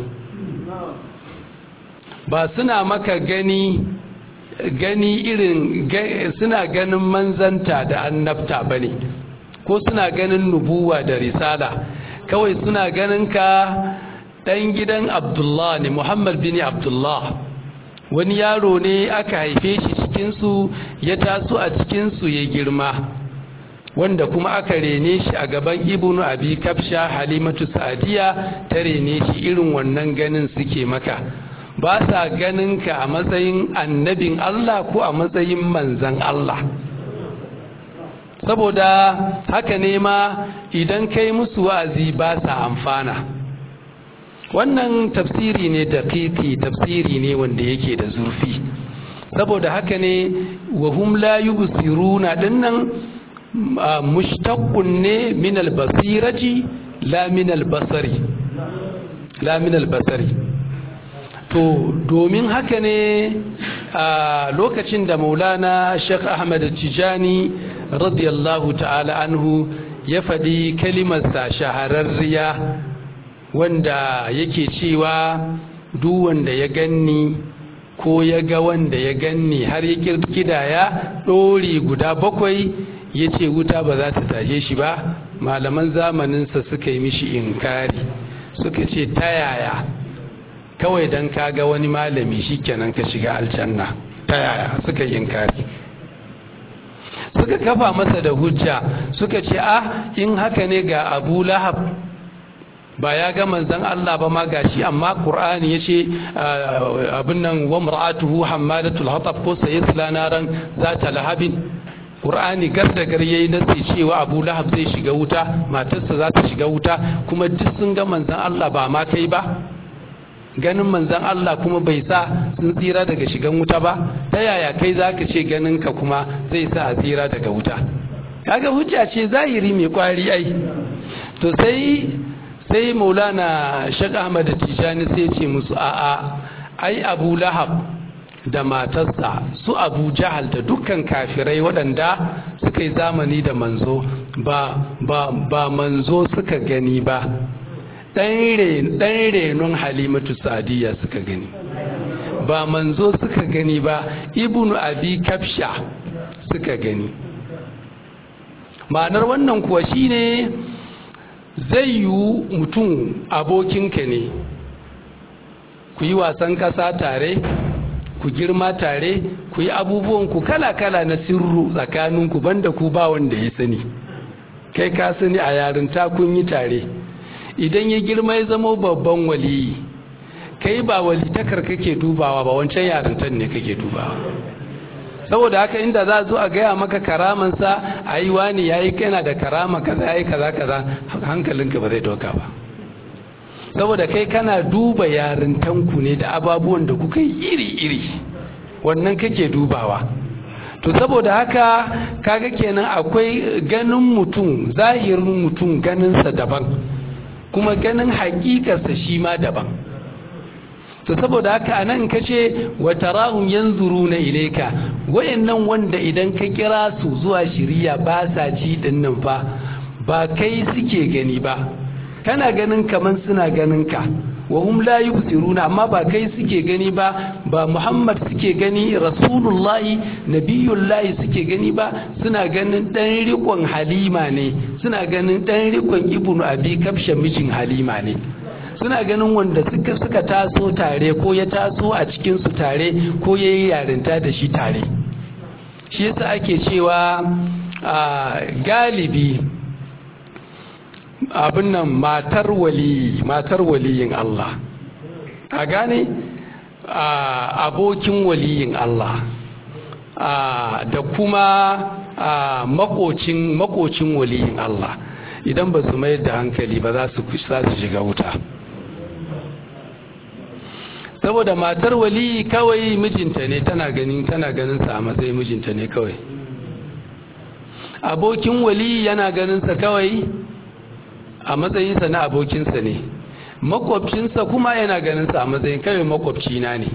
ba suna maka gani gani irin suna ganin manzanta da annabta ba ne ko suna ganin nubuwa da risala kawai suna ganin ka ɗan gidan abdullah ne muhammad bin abdullah wani yaro ne aka haife shi cikinsu ya taso a cikinsu ya girma wanda kuma aka rene shi a gaban ibnu abi kafsha halimatu sa'adiya ta rene shi irin wannan ganin suke maka ba sa ganin ka a matsayin annabin Allah ko a matsayin manzan Allah saboda haka ne ma idan kai musu wa'azi ba sa amfana wannan tafsiri ne da tafsiri ne wanda yake da zurfi saboda haka ne wa hum la yubsiruna dinnan mushtaqqun ne min al-basirati la min al-basari la min al-basari to domin haka ne a lokacin da maulana sheikh ahmad tijani radiyallahu ta'ala anhu ya faɗi kalimarsa shahararriya wanda yake cewa duk wanda ya ganni ko ya ga wanda ya ganni har ya kirkidaya ɗori guda bakwai ya ce wuta ba za ta tashe shi ba malaman zamaninsa suka yi mishi inkari suka ce ta yaya kawai don kaga wani malami shikenan ka shiga aljanna ta yaya suka yi inkari suka kafa masa da hujja suka ce ah in haka ne ga abu lahab ba ya ga manzan Allah ba ma gashi amma Qur'ani yace abin nan wa mar'atuhu hammalatul hatab ko sayasla naran zata lahabin Qur'ani gar da gar yayi nasi cewa Abu Lahab zai shiga wuta matarsa za ta shiga wuta kuma duk sun ga manzan Allah ba ma kai ba ganin manzan Allah kuma bai sa sun tsira daga shigan wuta ba ta yaya kai zaka ce ganin ka kuma zai sa a tsira daga wuta kaga hujja ce zahiri mai kwari ai to sai sai maulana shek ahmad tijani sai ce musu a'a ai abu lahab da matarsa su abu jahal da dukkan kafirai waɗanda suka yi zamani da manzo ba, ba, ba manzo suka gani ba ɗan renon halimatu sadiya suka gani ba manzo suka gani ba ibnu abi kafsha suka gani ma'anar wannan kuwa shine zai yiwu mutum abokinka ne ku yi wasan ƙasa tare ku girma tare ku yi abubuwanku kala-kala na sirru tsakaninku banda ku ba wanda ya sani kai ka sani a yarinta kun yi tare idan ya girma ya zama babban waliyi kai ba walitakar kake dubawa ba wancan yarintan ne kake dubawa saboda haka inda za zo a gaya maka karamansa a yi wani ya yi kana da karama kaza ya yi kaza kaza hankalinka ba zai doka ba saboda kai kana duba yarintanku ne da ababuwan da kuka yi iri-iri wannan kake dubawa to saboda haka kaga kenan akwai ganin mutum zahirin mutum ganinsa daban kuma ganin hakikarsa shi ma daban to saboda haka anan kace wa tarahum yanzuruna ilayka wayannan wanda idan ka kira su zuwa shiriya ba sa ji dinnan fa ba kai suke gani ba kana ganin kaman suna ganin ka wa hum la yubsiruna amma ba kai suke gani ba ba Muhammad suke gani Rasulullahi Nabiyullahi suke gani ba suna ganin dan rikon Halima ne suna ganin dan rikon Ibnu Abi Kabsha mijin Halima ne suna ganin wanda suka suka taso tare ko ya taso a cikin su tare ko yayi yarinta da shi tare shi yasa ake cewa galibi abin nan matar wali matar waliyin Allah a gane abokin waliyin Allah da kuma makocin makocin waliyin Allah idan ba su mayar da hankali ba za su shiga wuta saboda matar wali kawai mijinta ne tana ganin tana ganin sa a matsayin mijinta ne kawai abokin wali yana ganin sa kawai a matsayinsa na abokinsa ne makwabcinsa kuma yana ganin sa a matsayin kawai makwabcina ne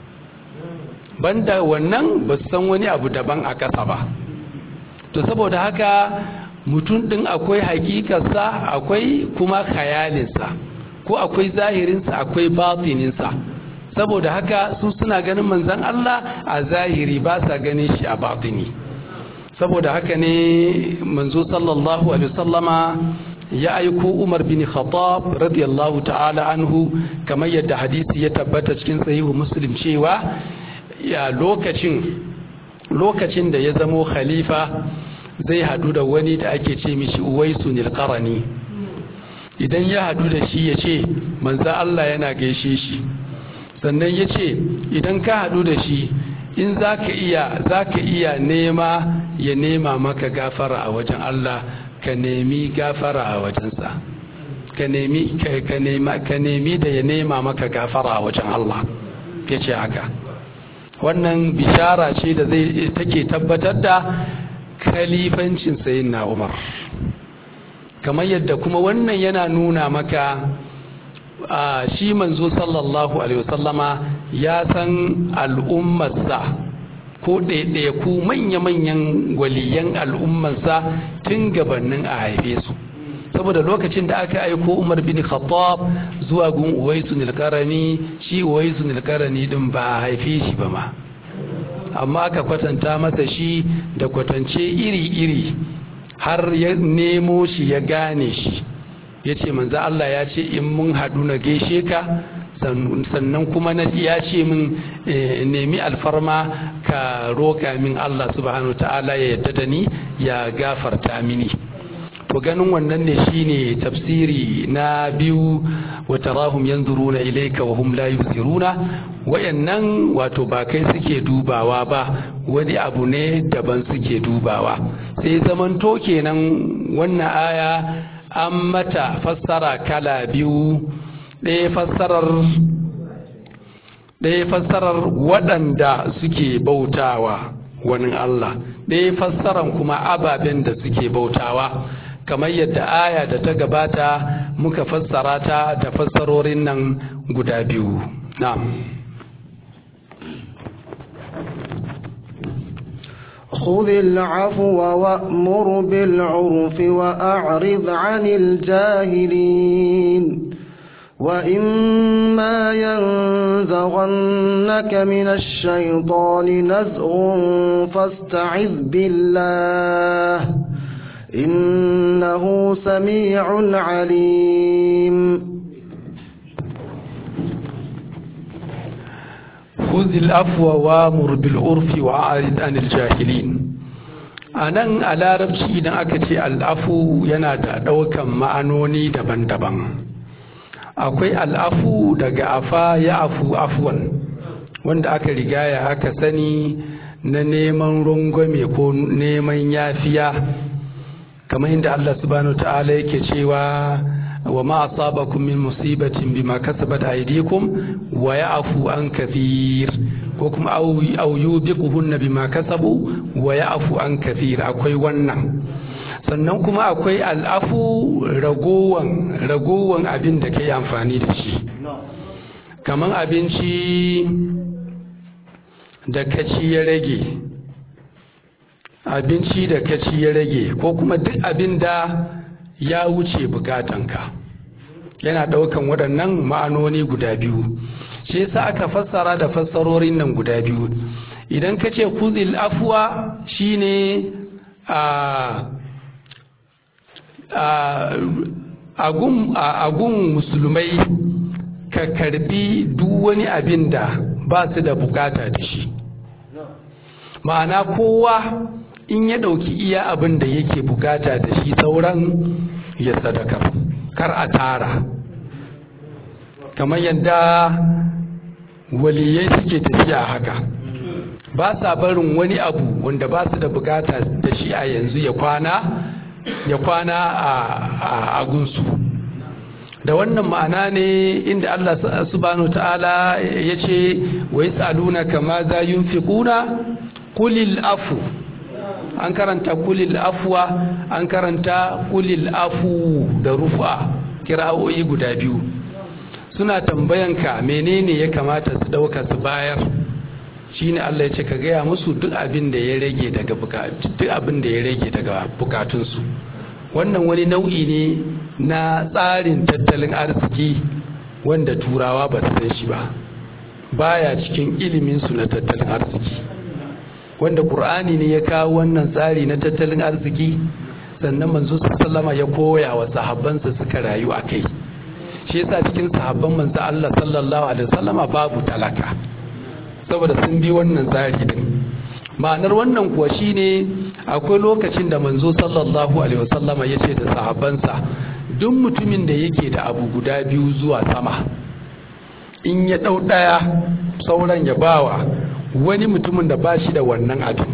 banda wannan ba su san wani abu daban a ƙasa ba to saboda haka mutum ɗin akwai hakikarsa akwai kuma khayalinsa ko akwai zahirinsa akwai batininsa saboda haka su suna ganin manzan Allah a zahiri ba sa ganin shi a batini saboda haka ne manzo sallallahu alaihi wasallama ya aiko Umar bin Khattab radiyallahu ta'ala anhu kamar yadda hadisi ya tabbata cikin sahihu Muslim cewa ya lokacin lokacin da ya zamo khalifa zai hadu da wani da ake ce mishi Uwaisu Qarani idan ya hadu da shi ya ce manzo Allah yana gaishe shi sannan ya ce idan ka hadu da shi in zaka iya zaka iya nema ya nema maka gafara a wajen Allah ka nemi gafara a wajensa ka nemi ka nema ka nemi da ya nema maka gafara a wajen Allah ya ce haka wannan bishara ce da zai take tabbatar da khalifancin sayyidina Umar kamar yadda kuma wannan yana nuna maka a shi manzo sallallahu alaihi wasallama ya san al'ummarsa ko ɗaiɗaiku manya-manyan waliyan al'ummarsa tun gabanin a haife su saboda lokacin da aka aiko umar bin khattab zuwa gun uwaisu nilkarani shi uwaisu nilkarani din ba a haife shi ba ma amma aka kwatanta masa shi da kwatance iri-iri har ya nemo shi ya gane shi ya ce manzo Allah ya ce in mun haɗu na gaishe ka sannan kuma na ya ce min nemi alfarma ka roƙa min Allah subhanahu ta'ala ya yadda da ni ya gafarta mini to ganin wannan ne shine tafsiri na biyu wa tarahum yanzuruna ilayka wa hum la yubsiruna wayannan wato ba kai suke dubawa ba wani abu ne daban suke dubawa sai zamanto kenan wannan aya an mata fassara kala biyu ɗaya fassarar ɗaya fassarar waɗanda suke bautawa wani Allah ɗaya fassarar kuma ababen da suke bautawa kamar yadda aya da ta gabata muka fassara ta da fassarorin nan guda biyu na'am خذ العفو وأمر بالعرف وأعرض عن الجاهلين وإما ينزغنك من الشيطان نزغ فاستعذ بالله إنه سميع عليم خذ العفو وامر بالعرف وأعرض عن الجاهلين anan a larabci idan aka ce al'afu yana da ɗaukan ma'anoni daban-daban akwai al'afu daga afa ya afu afuwan wanda aka rigaya aka sani na neman rungwame ko neman yafiya kamar inda Allah subhanahu ta'ala yake cewa wa ma asabakum min musibatin bima kasabat aydikum wa ya'fu an kathir ko kuma aw yubiquhunna bima kasabu wa ya'fu an kathir akwai wannan sannan kuma akwai al'afu ragowan ragowan abin da kai amfani da shi kamar abinci da kaci ya rage abinci da kaci ya rage ko kuma duk abin da ya wuce bukatanka yana ɗaukan waɗannan ma'anoni guda biyu shi yasa aka fassara da fassarorin nan guda biyu idan ka ce kuzil afuwa shine a agun musulmai ka karbi duk wani abin da ba su da bukata da shi ma'ana kowa in ya ɗauki iya abin da yake bukata da shi sauran ya sadakar kar a tara kamar yadda waliyai suke tafiya haka ba sa barin wani abu wanda ba su da bukata da shi a yanzu ya kwana ya kwana a agunsu da wannan ma'ana ne inda Allah subhanahu ta'ala ya ce wa yas'aluna kama za yunfiquna qulil afu an karanta kulil afwa an karanta kulil afu da rufa kira'o'i guda biyu suna tambayanka menene ya kamata su dauka su bayar shine Allah ya ce ka gaya musu duk abin da ya rage daga duk abin da ya rage daga bukatunsu wannan wani nau'i ne na tsarin tattalin arziki wanda turawa ba su san shi ba baya cikin ilimin su na tattalin arziki wanda qur'ani ne ya kawo wannan tsari na tattalin arziki sannan manzo sallama ya koya wa sahabbansa suka rayu a kai shi yasa cikin sahabban manzo Allah sallallahu alaihi wasallama babu talaka saboda sun bi wannan tsari din ma'anar wannan kuwa shine akwai lokacin da manzo sallallahu alaihi wasallama ya ce da sahabbansa duk mutumin da yake da abu guda biyu zuwa sama in ya ɗau ɗaya sauran ya bawa wani mutumin da ba shi da wannan abin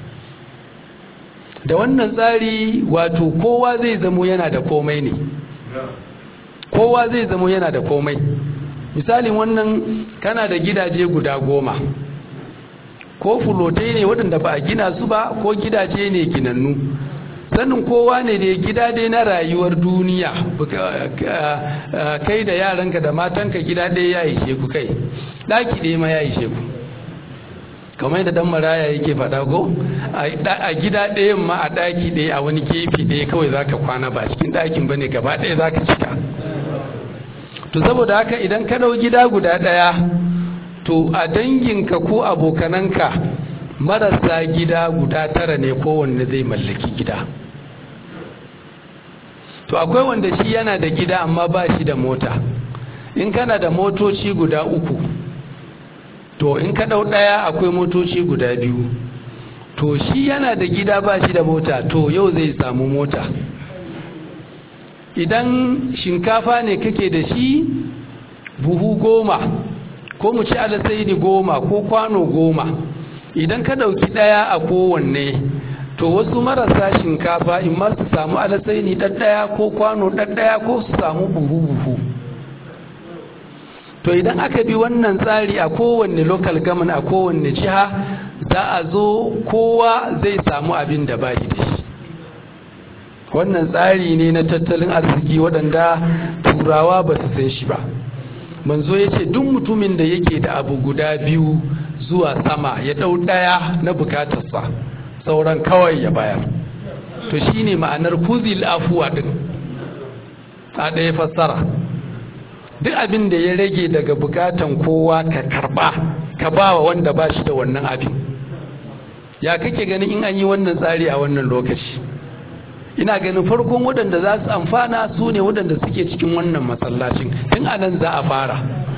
da wannan tsari wato kowa zai zamo yana da komai ne kowa zai zamo yana da komai misalin wannan kana da gidaje guda goma ko fulotai ne waɗanda ba a gina su ba ko gidaje ne ginannu sanin kowa ne da gida dai na rayuwar duniya kai da yaranka da matanka gida ɗaya ya ishe ku kai ɗaki ɗaya ma ya ishe ku kamar yadda dan maraya yake faɗa ko a gida ɗayan ma a ɗaki ɗaya a wani gefe ɗaya kawai zaka kwana ba cikin ɗakin bane gaba ɗaya zaka cika to saboda haka idan ka ɗau gida guda ɗaya to a danginka ko abokananka marasa gida guda tara ne kowanne zai mallaki gida to akwai wanda shi yana da gida amma ba shi da mota in kana da motoci guda uku to in ka ɗau ɗaya akwai motoci guda biyu to shi yana da gida ba shi da mota to yau zai samu mota idan shinkafa ne kake da shi buhu goma ko mu ci alasaini goma ko kwano goma idan ka ɗauki ɗaya a kowanne to wasu marasa shinkafa in ma su samu alasaini ɗaɗɗaya ko kwano ɗaɗɗaya ko su samu buhu-buhu to idan aka bi wannan tsari a kowanne local government a kowanne jiha za a zo kowa zai samu abin da bayi da shi wannan tsari ne na tattalin arziki waɗanda turawa ba su san shi ba manzo ya ce duk mutumin da yake da abu guda biyu zuwa sama ya ɗau ɗaya na bukatarsa sauran kawai ya bayar to shine ma'anar kuzil afuwa ɗin a ɗaya fassara duk abin da ya rage daga bukatan kowa ka karba ka ba wa wanda ba shi da wannan abin ya kake ganin in an yi wannan tsari a wannan lokaci ina ganin farkon waɗanda za su amfana su ne waɗanda suke cikin wannan masallacin tun anan za a fara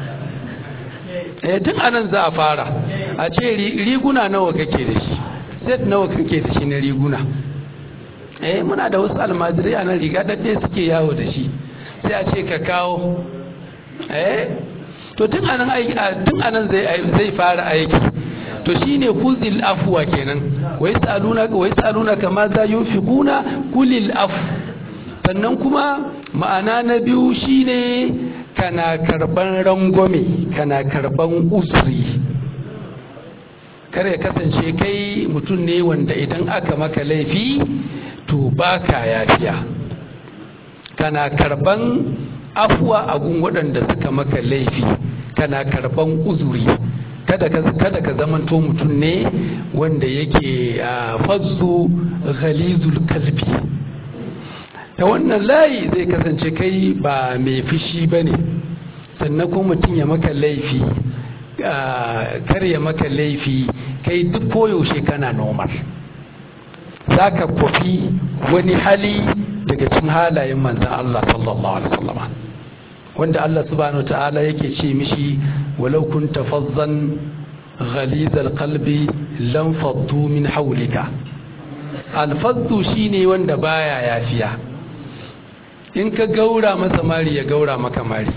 eh tun anan za a fara a ce riguna nawa kake da shi set nawa kake da shi na riguna eh muna da wasu almajirai a nan riga ɗaɗɗe suke yawo da shi sai a ce ka kawo eh to tun anan tun anan zai zai fara aiki to shine kuzil afwa kenan wa yasaluna wa yasaluna kama za yunfiquna kulil af sannan kuma ma'ana na biyu shine kana karban rangwame kana karban usri kare ya kasance kai mutum ne wanda idan aka maka laifi to baka yafiya kana karban afuwa a gun waɗanda suka maka laifi kana karban uzuri kada ka kada ka zamanto mutum ne wanda yake fazzu ghalizul kalbi ta wannan layi zai kasance kai ba mai fushi bane sannan kuma mutum ya maka laifi kar ya maka laifi kai duk koyaushe kana normal za ka kwafi wani hali daga cin halayen manzan Allah sallallahu alaihi wasallam wanda Allah subhanahu ta'ala yake ce mishi walau kunta fazzan ghalizal qalbi lam faddu min hawlika alfaddu shine wanda baya yafiya in ka gaura masa mari ya gaura maka mari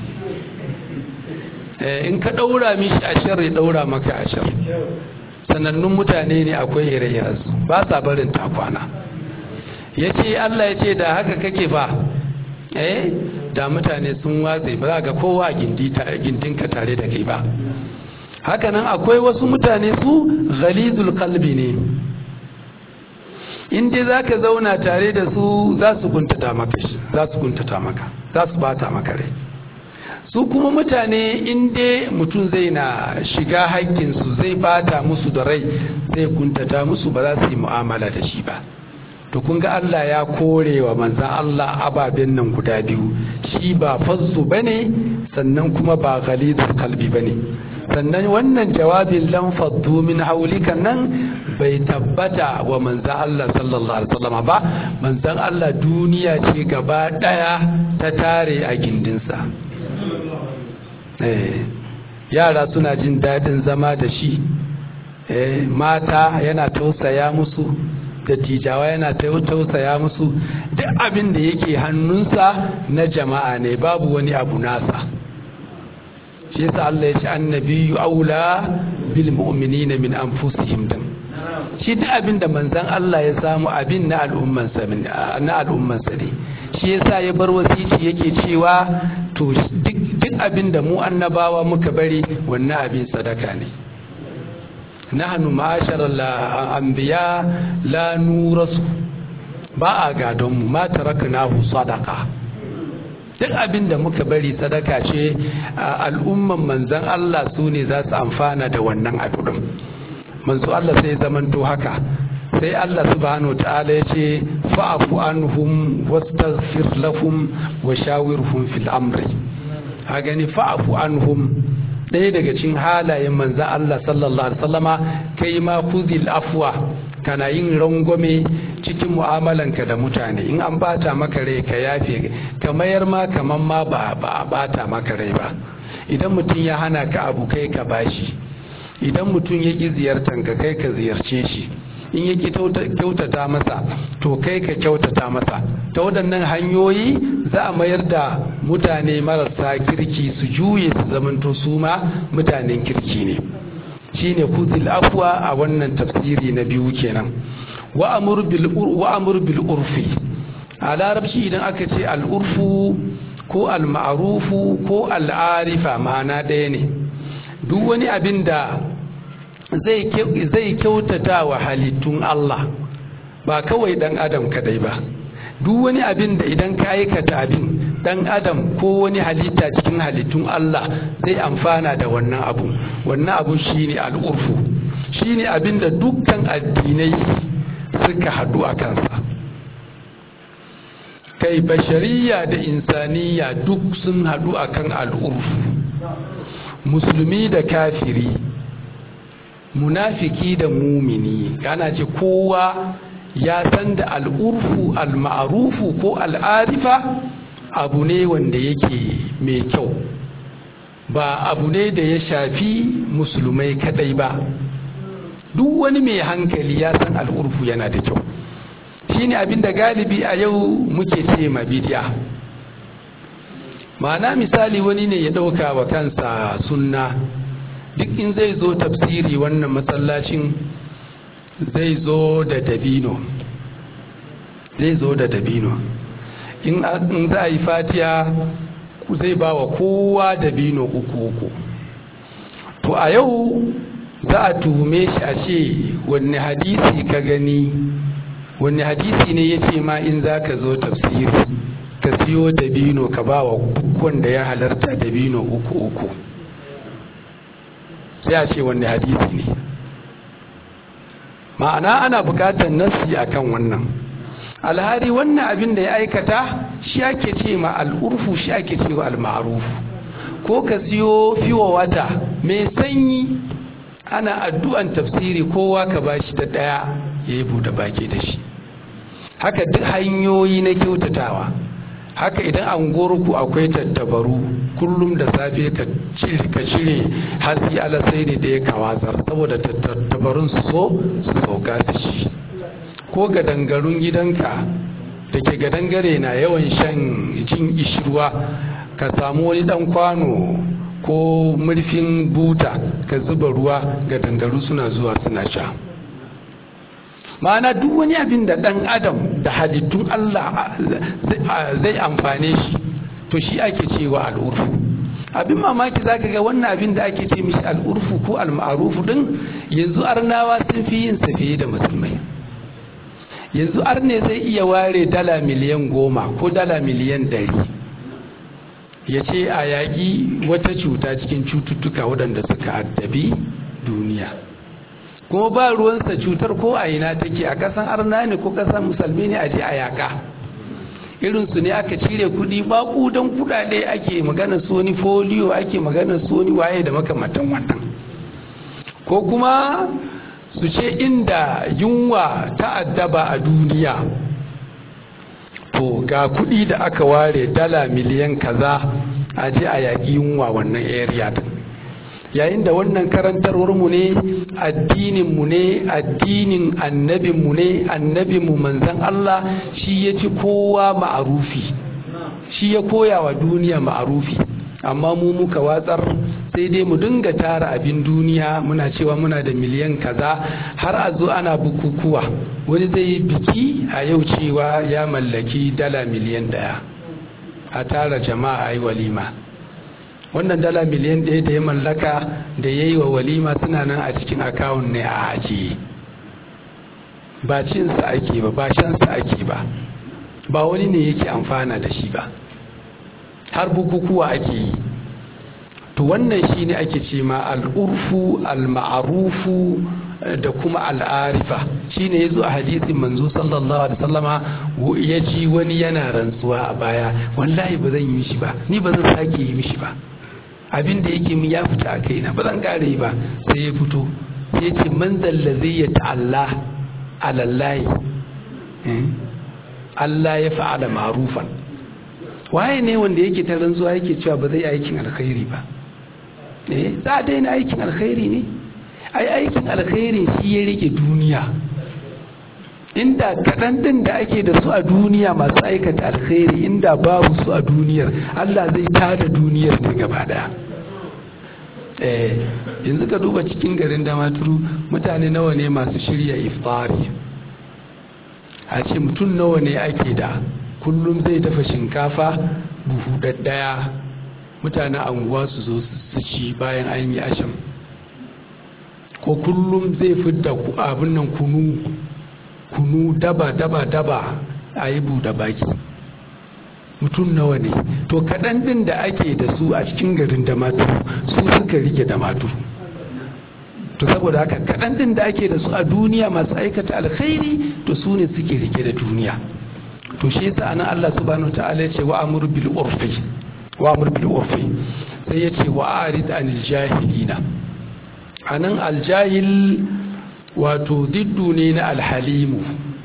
in ka daura mishi ashar ya daura maka ashar sanannun mutane ne akwai ire-irensu ba sa barin takwana ya ce Allah ya ce da haka kake ba eh da mutane sun watse ba za ga kowa a gindinka tare da kai ba hakanan akwai wasu mutane su ghalizul qalbi ne in dai za ka zauna tare da su za su kuntata maka za su kuntata maka za su bata maka rai su kuma mutane in dai mutum zai na shiga haƙƙinsu zai bata musu da rai zai kuntata musu ba za su yi mu'amala da shi ba to kun ga Allah ya kore wa manzan Allah ababen nan guda biyu shi ba fazzu bane sannan kuma ba ghalidul kalbi bane sannan wannan jawabin lam faddu min haulika nan bai tabbata wa manzan Allah sallallahu alaihi wasallam ba manzan Allah duniya ce gaba daya ta tare a gindinsa eh yara suna jin dadin zama da shi eh mata yana tausaya musu dattijawa yana tausaya musu duk abin da yake hannunsa na jama'a ne babu wani abu nasa shi yasa Allah ya ce annabiyyu aula bil mu'minina min anfusihim din shi duk abin da manzon Allah ya samu abin na al'umman sa na al'umman sa ne shi yasa ya bar wasici yake cewa to duk duk abin da mu annabawa muka bari wannan abin sadaka ne nahnu ma'ashar anbiya la nurasu ba a gadon mu ma taraknahu sadaqa duk abin da muka bari sadaka ce al'umman manzan Allah su ne za su amfana da wannan abu din manzo Allah sai zamanto haka sai Allah subhanahu ta'ala ya ce fa'afu anhum wastaghfir lahum wa shawirhum fil amri a gani fa'afu anhum ɗaya daga cikin halayen manzan Allah sallallahu alaihi wasallama kai ma kuzil afwa kana yin rangwame cikin mu'amalanka da mutane in an bata maka rai ka yafe ka mayar ma kaman ma ba ba bata maka rai ba idan mutum ya hana ka abu kai ka bashi idan mutum ya ƙi ziyartar ka kai ka ziyarce shi in ya ƙi kyautata masa to kai ka kyautata masa ta waɗannan hanyoyi za a mayar da mutane marasa kirki su juye su zamanto su ma mutanen kirki ne shine kuzil afwa a wannan tafsiri na biyu kenan wa amur bil urfi a larabci idan aka ce al'urfu ko al-ma'rufu ko al'arifa ma'ana ɗaya ne duk wani abin da zai kyautata wa halittun Allah ba kawai dan adam kadai ba duk wani abin da idan ka aikata abin dan adam ko wani halitta cikin halittun Allah zai amfana da wannan abu wannan abu shine al'urfu shine abin da dukkan addinai suka haɗu a kansa kai bashariya da insaniya duk sun haɗu akan al'urfu musulmi da kafiri munafiki da mumini ana ce kowa ya san da al'urfu al-ma'rufu ko al'arifa abu ne wanda yake mai kyau ba abu ne da ya shafi musulmai kadai ba duk wani mai hankali ya san al'urfu yana da kyau shine abin da galibi a yau muke ce ma bidiya ma'ana misali wani ne ya ɗauka wa kansa sunna duk in zai zo tafsiri wannan masallacin zai zo da dabino zai zo da dabino in za a yi fatiya zai ba wa kowa dabino uku uku to a yau za a tuhume shi a ce wanne hadisi ka gani wanne hadisi ne ya ce ma in za ka zo tafsiri ka siyo dabino ka ba wa wanda ya halarta dabino uku uku sai a ce wanne hadisi ne ma'ana ana bukatar nassi akan wannan alhari wannan abin da ya aikata shi ake ce ma al'urfu shi ake ce wa al-ma'rufu ko ka siyo fiwa wata mai sanyi ana addu'an tafsiri kowa ka bashi ta daya ya yi buɗe baki da shi haka duk hanyoyi na kyautatawa haka idan an ku akwai tattabaru kullum da safe ka cire hatsi alasai ne da ya kawazar saboda tattabarun su so su sauka su shi ko gadangarun gidanka da ke gadangare na yawan shan jin ishirwa ka samu wani dan kwano ko murfin buta ka zuba ruwa gadangaru suna zuwa suna sha ma'ana duk wani abin da ɗan adam da halittun Allah zai amfane shi to shi ake cewa al'urfu abin mamaki zaka ga wannan abin da ake ce mishi al'urfu ko al-ma'rufu din yanzu arnawa sun fi yin sa fiye da musulmai yanzu arne zai iya ware dala miliyan goma ko dala miliyan ɗari ya ce a yaƙi wata cuta cikin cututtuka waɗanda suka addabi duniya kuma ba ruwansa cutar ko a ina take a ƙasan arna ne ko ƙasan musulmi ne a je a yaƙa irinsu ne aka cire kuɗi baƙu don kuɗaɗe ake magana su wani foliyo ake magana su wani waye da makamantan wannan ko kuma su ce inda yunwa ta addaba a duniya to ga kuɗi da aka ware dala miliyan kaza a je a yaƙi yunwa wannan area din yayin da wannan karantarwarmu ne addininmu ne addinin annabinmu ne annabinmu manzan Allah shi ya fi kowa ma'arufi shi ya koya wa duniya ma'arufi amma mu muka watsar sai dai mu dinga tara abin duniya muna cewa muna da miliyan kaza har a zo ana bukukuwa wani zai yi biki a yau cewa ya mallaki dala miliyan daya a tara jama'a yi walima wannan dala miliyan ɗaya da ya mallaka da ya yi wa walima suna nan a cikin akawun ne a ajiye ba cinsa ake ba ba shansa ake ba ba wani ne yake amfana da shi ba har bukukuwa ake yi to wannan shi ne ake ce ma al'urfu al-ma'arufu da kuma al'arifa shi ne ya zo a hadisin manzo sallallahu alaihi sallama ya ji wani yana rantsuwa a baya wallahi ba zan yi mishi ba ni ba zan sake yi mishi ba abin da yake min ya fita a kaina ba zan kare ba sai ya fito sai ya ce man zai ya ta'alla alallahi Allah ya fa'ala ma'rufan waye ne wanda yake ta rantsuwa yake cewa ba zai aikin alkhairi ba eh za a daina aikin alkhairi ne ai aikin alkhairi shi ya rike duniya inda kaɗan ɗin da ake da su a duniya masu aikata alkhairi inda babu su a duniyar Allah zai tada duniyar ne gaba daya eh yanzu ka duba cikin garin damaturu mutane nawa ne masu shirya iftari a ce mutum nawa ne ake da kullum zai dafa shinkafa buhu daddaya mutanen anguwa su zo su ci bayan an yi asham ko kullum zai fidda abin nan kunu kunu daba daba daba a yi buɗe baki mutum nawa ne to kaɗan ɗin da ake da su a cikin garin damatu su suka rike damatu to saboda haka kaɗan ɗin da ake da su a duniya masu aikata alkhairi to su ne suke rike da duniya to shi yasa anan Allah subhanahu ta'ala ya ce wa amur bil urfi wa amur bil urfi sai ya ce wa arid anil jahilina anan aljahil wato diddu ne na alhalimu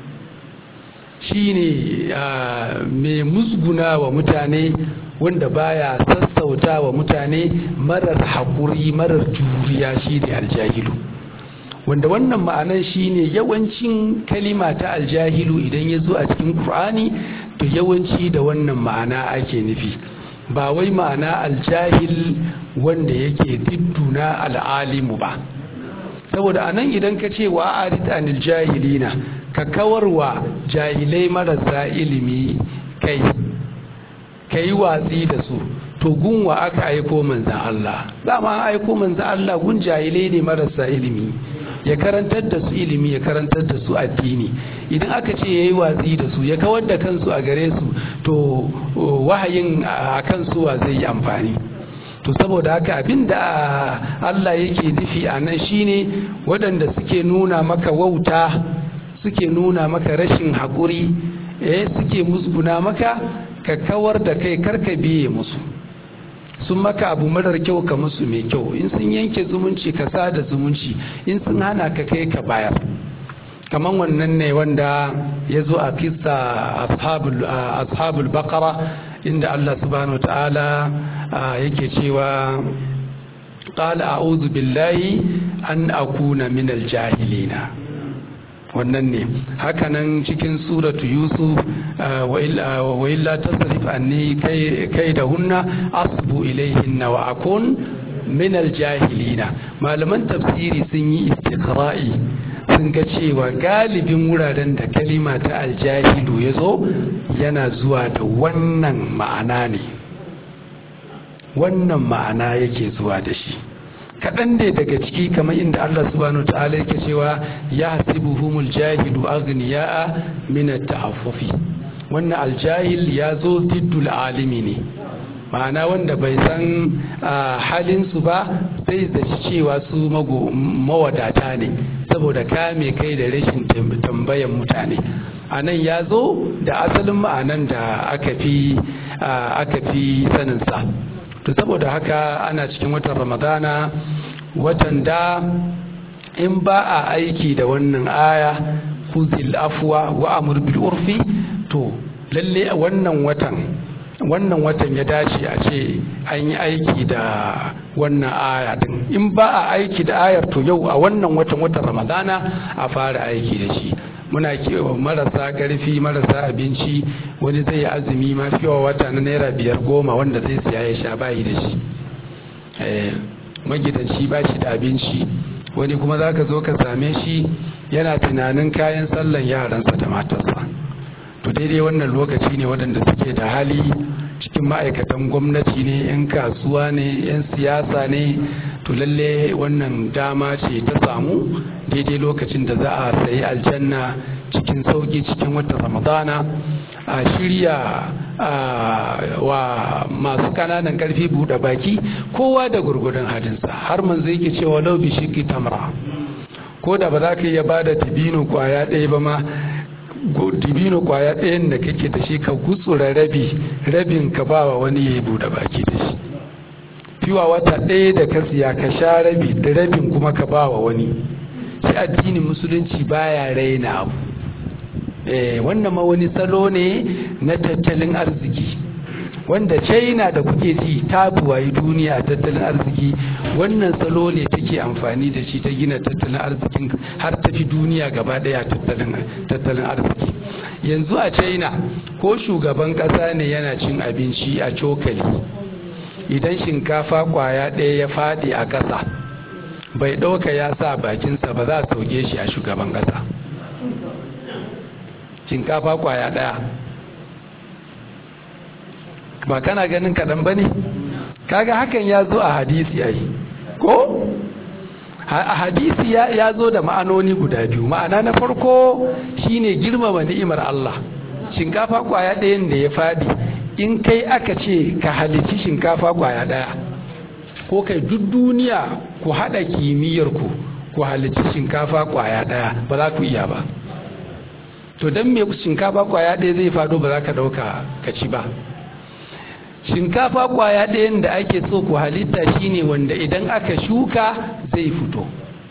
shine mai musguna wa mutane wanda baya sassauta wa mutane marar haƙuri marar juriya shi ne aljahilu wanda wannan ma'anar shine yawancin kalima ta aljahilu idan ya zo a cikin Kur'ani to yawanci da wannan ma'ana ake nufi ba wai ma'ana aljahil wanda yake didduna al'alimu ba saboda anan idan ka ce wa arid anil jahilina ka kawarwa jahilai marasa ilimi kai ka yi watsi da su to gunwa aka aiko manzan Allah dama an aiko manzan Allah gun jahilai ne marasa ilimi ya karantar da su ilimi ya karantar da su addini idan aka ce ya yi watsi da su ya kawar da kansu a gare su to wahayin a kansu wa zai yi amfani to saboda haka abinda Allah yake nufi a nan shine waɗanda suke nuna maka wauta suke nuna maka rashin haƙuri eh suke musguna maka ka kawar da kai karka biye musu sun maka abu marar kyau ka musu mai kyau in sun yanke zumunci ka sada zumunci in sun hana ka kai ka bayar kamar wannan ne wanda ya zo a kisa ashabul bakara inda Allah subhanahu ta'ala yake cewa qala a'udhu billahi an akuna minal jahilina wannan ne hakanan cikin suratu yusuf wa illa tasrif anni kai da hunna asbu ilaihinna wa akun min aljahilina malaman tafsiri sun yi istiqra'i sun ga cewa galibin wuraren da kalima ta aljahilu ya zo yana zuwa da wannan ma'ana ne wannan ma'ana yake zuwa da shi kaɗan ne daga ciki kamar inda Allah subhanahu wa ta'ala yake cewa ya hasibuhumul jahilu aghniya'a min at-ta'affufi wannan aljahil ya zo diddul alimi ne ma'ana wanda bai san halinsu ba sai zaci cewa su mawadata ne saboda kame kai da rashin tambayan mutane a nan ya zo da asalin ma'anan da aka fi aka fi saninsa to saboda haka ana cikin watan ramadana watan da in ba a aiki da wannan aya khudhil afwa wa amur bil urfi to lalle wannan watan wannan watan ya dace a ce an yi aiki da wannan aya din in ba a aiki da ayar to yau a wannan watan watan ramadana a fara aiki da shi muna kewa marasa karfi marasa abinci wani zai yi azumi ma fiwa wata na naira biyar goma wanda zai siya ya sha bayi da shi magidanci ba shi da abinci wani kuma za ka zo ka same shi yana tunanin kayan sallan yaransa da matarsa to daidai wannan lokaci ne waɗanda suke da hali cikin ma'aikatan gwamnati ne 'yan kasuwa ne 'yan siyasa ne to lalle wannan dama ce ta samu daidai lokacin da za a sayi aljanna cikin sauki cikin watan ramadana a shirya wa masu kananan karfi buɗe baki kowa da gurgudun hadinsa har manzo yake cewa lau bi shi tamra ko da ba za ka iya ba da tibino kwaya ɗaya ba ma dibino kwaya ɗayan da kake da shi ka gutsura rabi rabin ka ba wa wani ya yi buɗe baki da shi fiwa wata ɗaya da ka siya ka sha rabi da rabin kuma ka ba wa wani shi addinin musulunci baya raina abu eh wannan ma wani salo ne na tattalin arziki wanda china da kuke ji ta buwayi duniya a tattalin arziki wannan salo ne take amfani da shi ta gina tattalin arzikin har tafi duniya gaba daya tattalin arziki yanzu a china ko shugaban kasa ne yana cin abinci a cokali idan shinkafa kwaya ɗaya ya faɗi a ƙasa bai ɗauka ya sa bakinsa ba za a sauke shi a shugaban ƙasa shinkafa kwaya ɗaya ba kana ganin kaɗan ba ne kaga hakan ya zo a hadisi ai ko a hadisi ya zo da ma'anoni guda biyu ma'ana na farko shine girmama ni'imar Allah shinkafa kwaya ɗayan da ya fadi in kai aka ce ka halici shinkafa kwaya ɗaya ko kai duk duniya ku haɗa kimiyyar ku ku halici shinkafa kwaya ɗaya ba za ku iya ba to don me shinkafa kwaya ɗaya zai fado ba za ka ɗauka ka ci ba shinkafa kwaya ɗayan da ake so ku halitta shine wanda idan aka shuka zai fito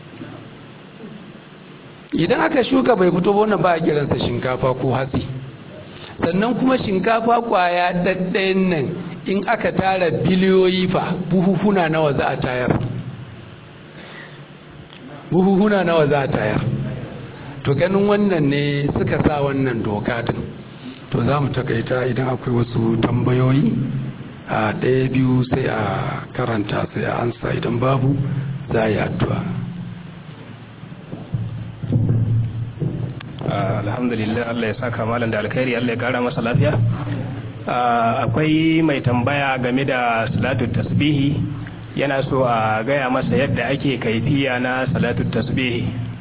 idan aka shuka bai fito wannan ba a kiransa shinkafa ko hatsi sannan kuma shinkafa kwaya ɗaɗɗayan nan in aka tara biliyoyi fa buhuhuna nawa za a tayar buhuhuna nawa za a tayar to ganin wannan ne suka sa wannan doka din to za mu takaita idan akwai wasu tambayoyi a ɗaya biyu sai a karanta sai a ansa idan babu za a yi addu'a alhamdulillah Allah ya saka malam da alkhairi Allah ya kara masa lafiya akwai mai tambaya game da salatu tasbihi yana so a gaya masa yadda ake kaifiya na salatu tasbihi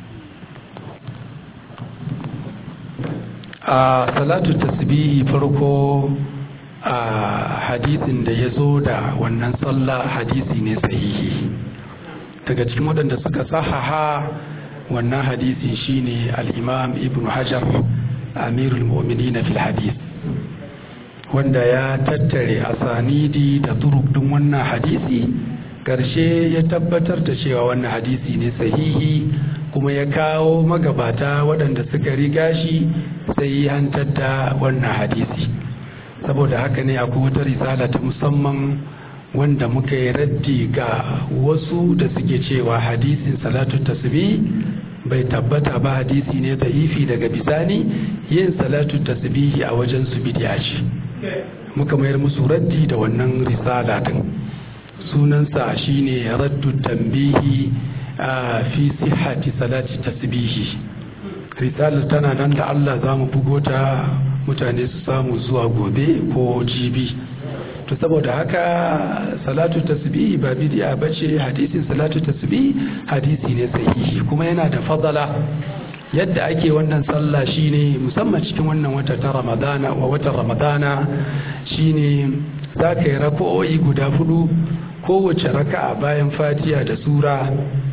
a salatu tasbihi farko a hadisin da ya zo da wannan sallah hadisi ne sahihi daga cikin waɗanda suka sahaha wannan hadisi shine al-imam ibn hajar amirul mu'minin fil hadis wanda ya tattare asanidi da turuk din wannan hadisi karshe ya tabbatar da cewa wannan hadisi ne sahihi kuma ya kawo magabata waɗanda suka riga shi sai hantar da wannan hadisi saboda haka ne akwai wata risala ta musamman wanda muka yi raddi ga wasu da suke cewa hadisin salatu tasbih bai tabbata ba hadisi ne ifi daga bisani yin salatu tasbihi a wajen su bidiya ce muka mayar musu raddi da wannan risala din sunansa shine raddu tambihi fi sihhati salati tasbihi risalar tana nan da Allah za mu bugo ta mutane su samu zuwa gobe ko jibi to saboda haka salatu tasbihi ba bid'a bace hadisin salatu tasbihi hadisi ne sahihi kuma yana da fadala yadda ake wannan sallah shine musamman cikin wannan wata ta ramadana wa watan ramadana shine za ka yi raka'o'i guda hudu kowace raka'a bayan fatiha da sura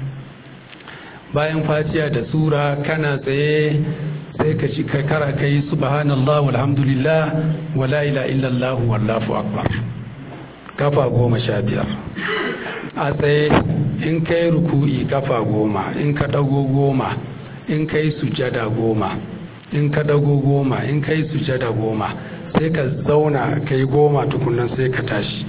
bayan fatiha da sura kana tsaye sai ka ci kara kai subhanallah walhamdulillah wala ila illallah wallahu akbar kafa goma sha biyar a tsaye in kai ruku'i kafa goma in ka dago goma in kai sujada goma in ka dago goma in kai sujada goma sai ka zauna kai goma tukunan sai ka tashi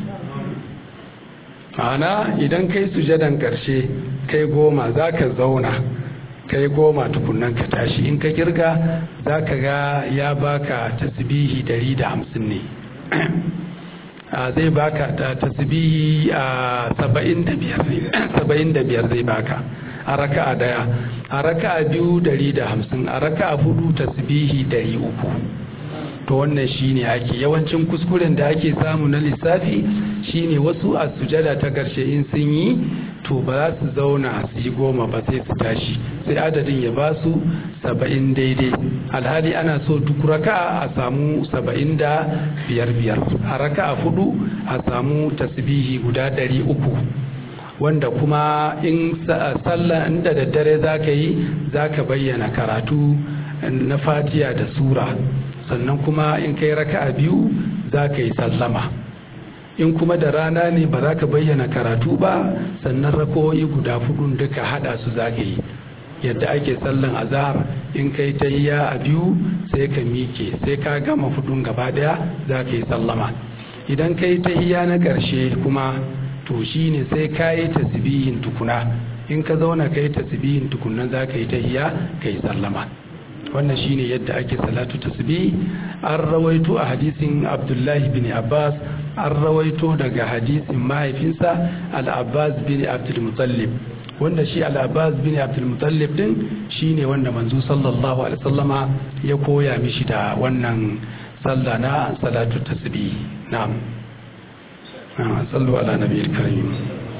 ma'ana idan kai sujadan karshe kai goma za ka zauna kai goma tukunan ka tashi in ka kirga za ka ga ya baka tasbihi dari da hamsin ne zai baka tasbihi a saba'in da biyar zai baka a raka'a daya a raka'a biyu dari da hamsin a raka'a hudu tasbihi dari uku to wannan shine ake yawancin kuskuren da ake samu na lissafi shine wasu a sujada ta karshe in sun yi to ba za su zauna su yi goma ba sai su tashi sai adadin ya ba su saba'in daidai alhali ana so duk raka a samu saba'in da biyar biyar a raka a hudu a samu tasbihi guda dari uku wanda kuma in sallah inda daddare za ka yi za ka bayyana karatu na fatiya da sura sannan kuma in kai raka'a biyu za ka yi sallama in kuma da rana ne ba za ka bayyana karatu ba sannan rako'i guda hudun duka hada su za ka yi yadda ake sallan azhar in kai tayya a biyu sai ka mike sai ka gama hudun gaba daya za ka yi sallama idan kai tayya na karshe kuma to shine sai ka yi tasbihin tukuna in ka zauna ka yi tasbihin tukunan za ka yi tayya ka yi sallama wannan shine yadda ake salatu tasbih an rawaito a hadisin abdullahi bin abbas an rawaito daga hadisin mahaifinsa al-abbas bin abdul mutallib wanda shi al-abbas bin abdul mutallib din shine wanda manzo sallallahu alaihi wasallama ya koya mishi da wannan sallah na salatu tasbih na'am sallu ala nabiyil karim